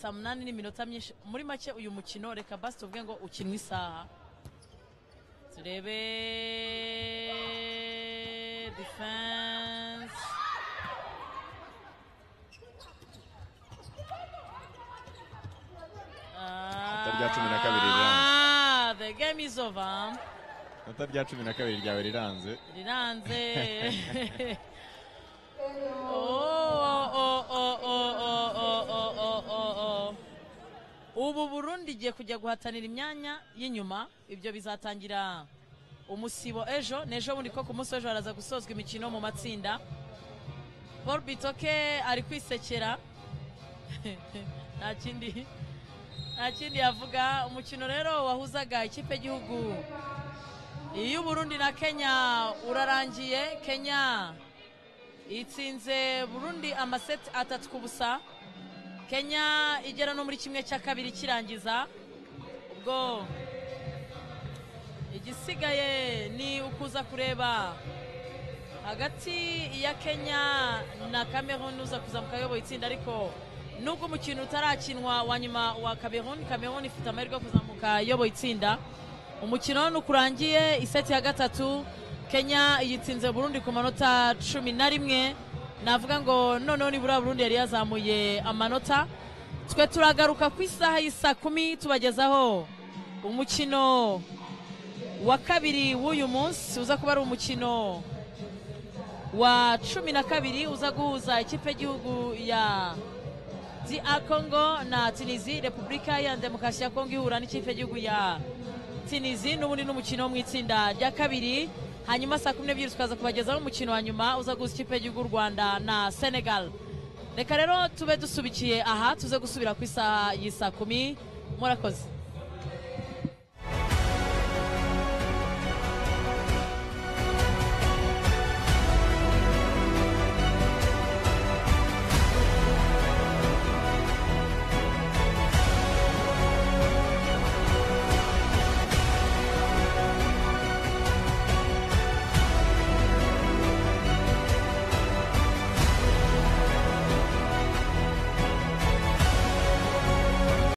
[SPEAKER 2] saa munani n'iminota myinshi muri make uyu mukino reka basi tuvuge ngo ukinwe isaha turebe defense
[SPEAKER 3] rya cumi na kabiri riranze
[SPEAKER 2] Ah, the game is over
[SPEAKER 3] inota rya cumi na kabiri ryawe riranze
[SPEAKER 2] riranze Oh, oh, oh, oh, oh, oh, oh, oh, oh, oh. ubu burundi igiye kujya guhatanira imyanya y'inyuma ibyo bizatangira umusibo ejo n'ejo bundi ko ku munsi w'ejo haraza gusozwa imikino mu matsinda paul bitoke ari kwisekera nta kindi nta kindi yavuga umukino rero wahuzaga ikipe y'igihugu iy'uburundi na kenya urarangiye kenya itsinze burundi amaseti atatu ku busa kenya igera no muri kimwe cya kabiri kirangiza ubwo igisigaye ni ukuza kureba hagati ya kenya na cameroon uza kuza mu kayoboye itsinda ariko nubwo umukino utarakinwa wa nyuma wa cameroon cameroon ifite amahirwe yo kuzamuka iyoboye itsinda umukino nukurangiye iseti ya gatatu kenya yitsinze burundi ku manota cumi na rimwe navuga ngo noneho nibura burundi yari yazamuye amanota twe turagaruka ku isaha y'isa kumi tubagezaho umukino wa kabiri w'uyu munsi uza kuba ari umukino wa cumi na kabiri uza guhuza ikipe y'igihugu ya DR Congo na Tunisie Repubulika ya Demokarasi ya Kongo ihura n'ikipe y'igihugu ya Tunisie n'ubundi n'umukino wo mu itsinda rya kabiri hanyuma saa kumi n'ebyiri tukaza kubagezaho umukino wa nyuma uza guhuza ikipe y'igihugu y'u Rwanda na Senegal reka rero tube dusubikiye aha tuze gusubira ku isaha y'isa kumi murakoze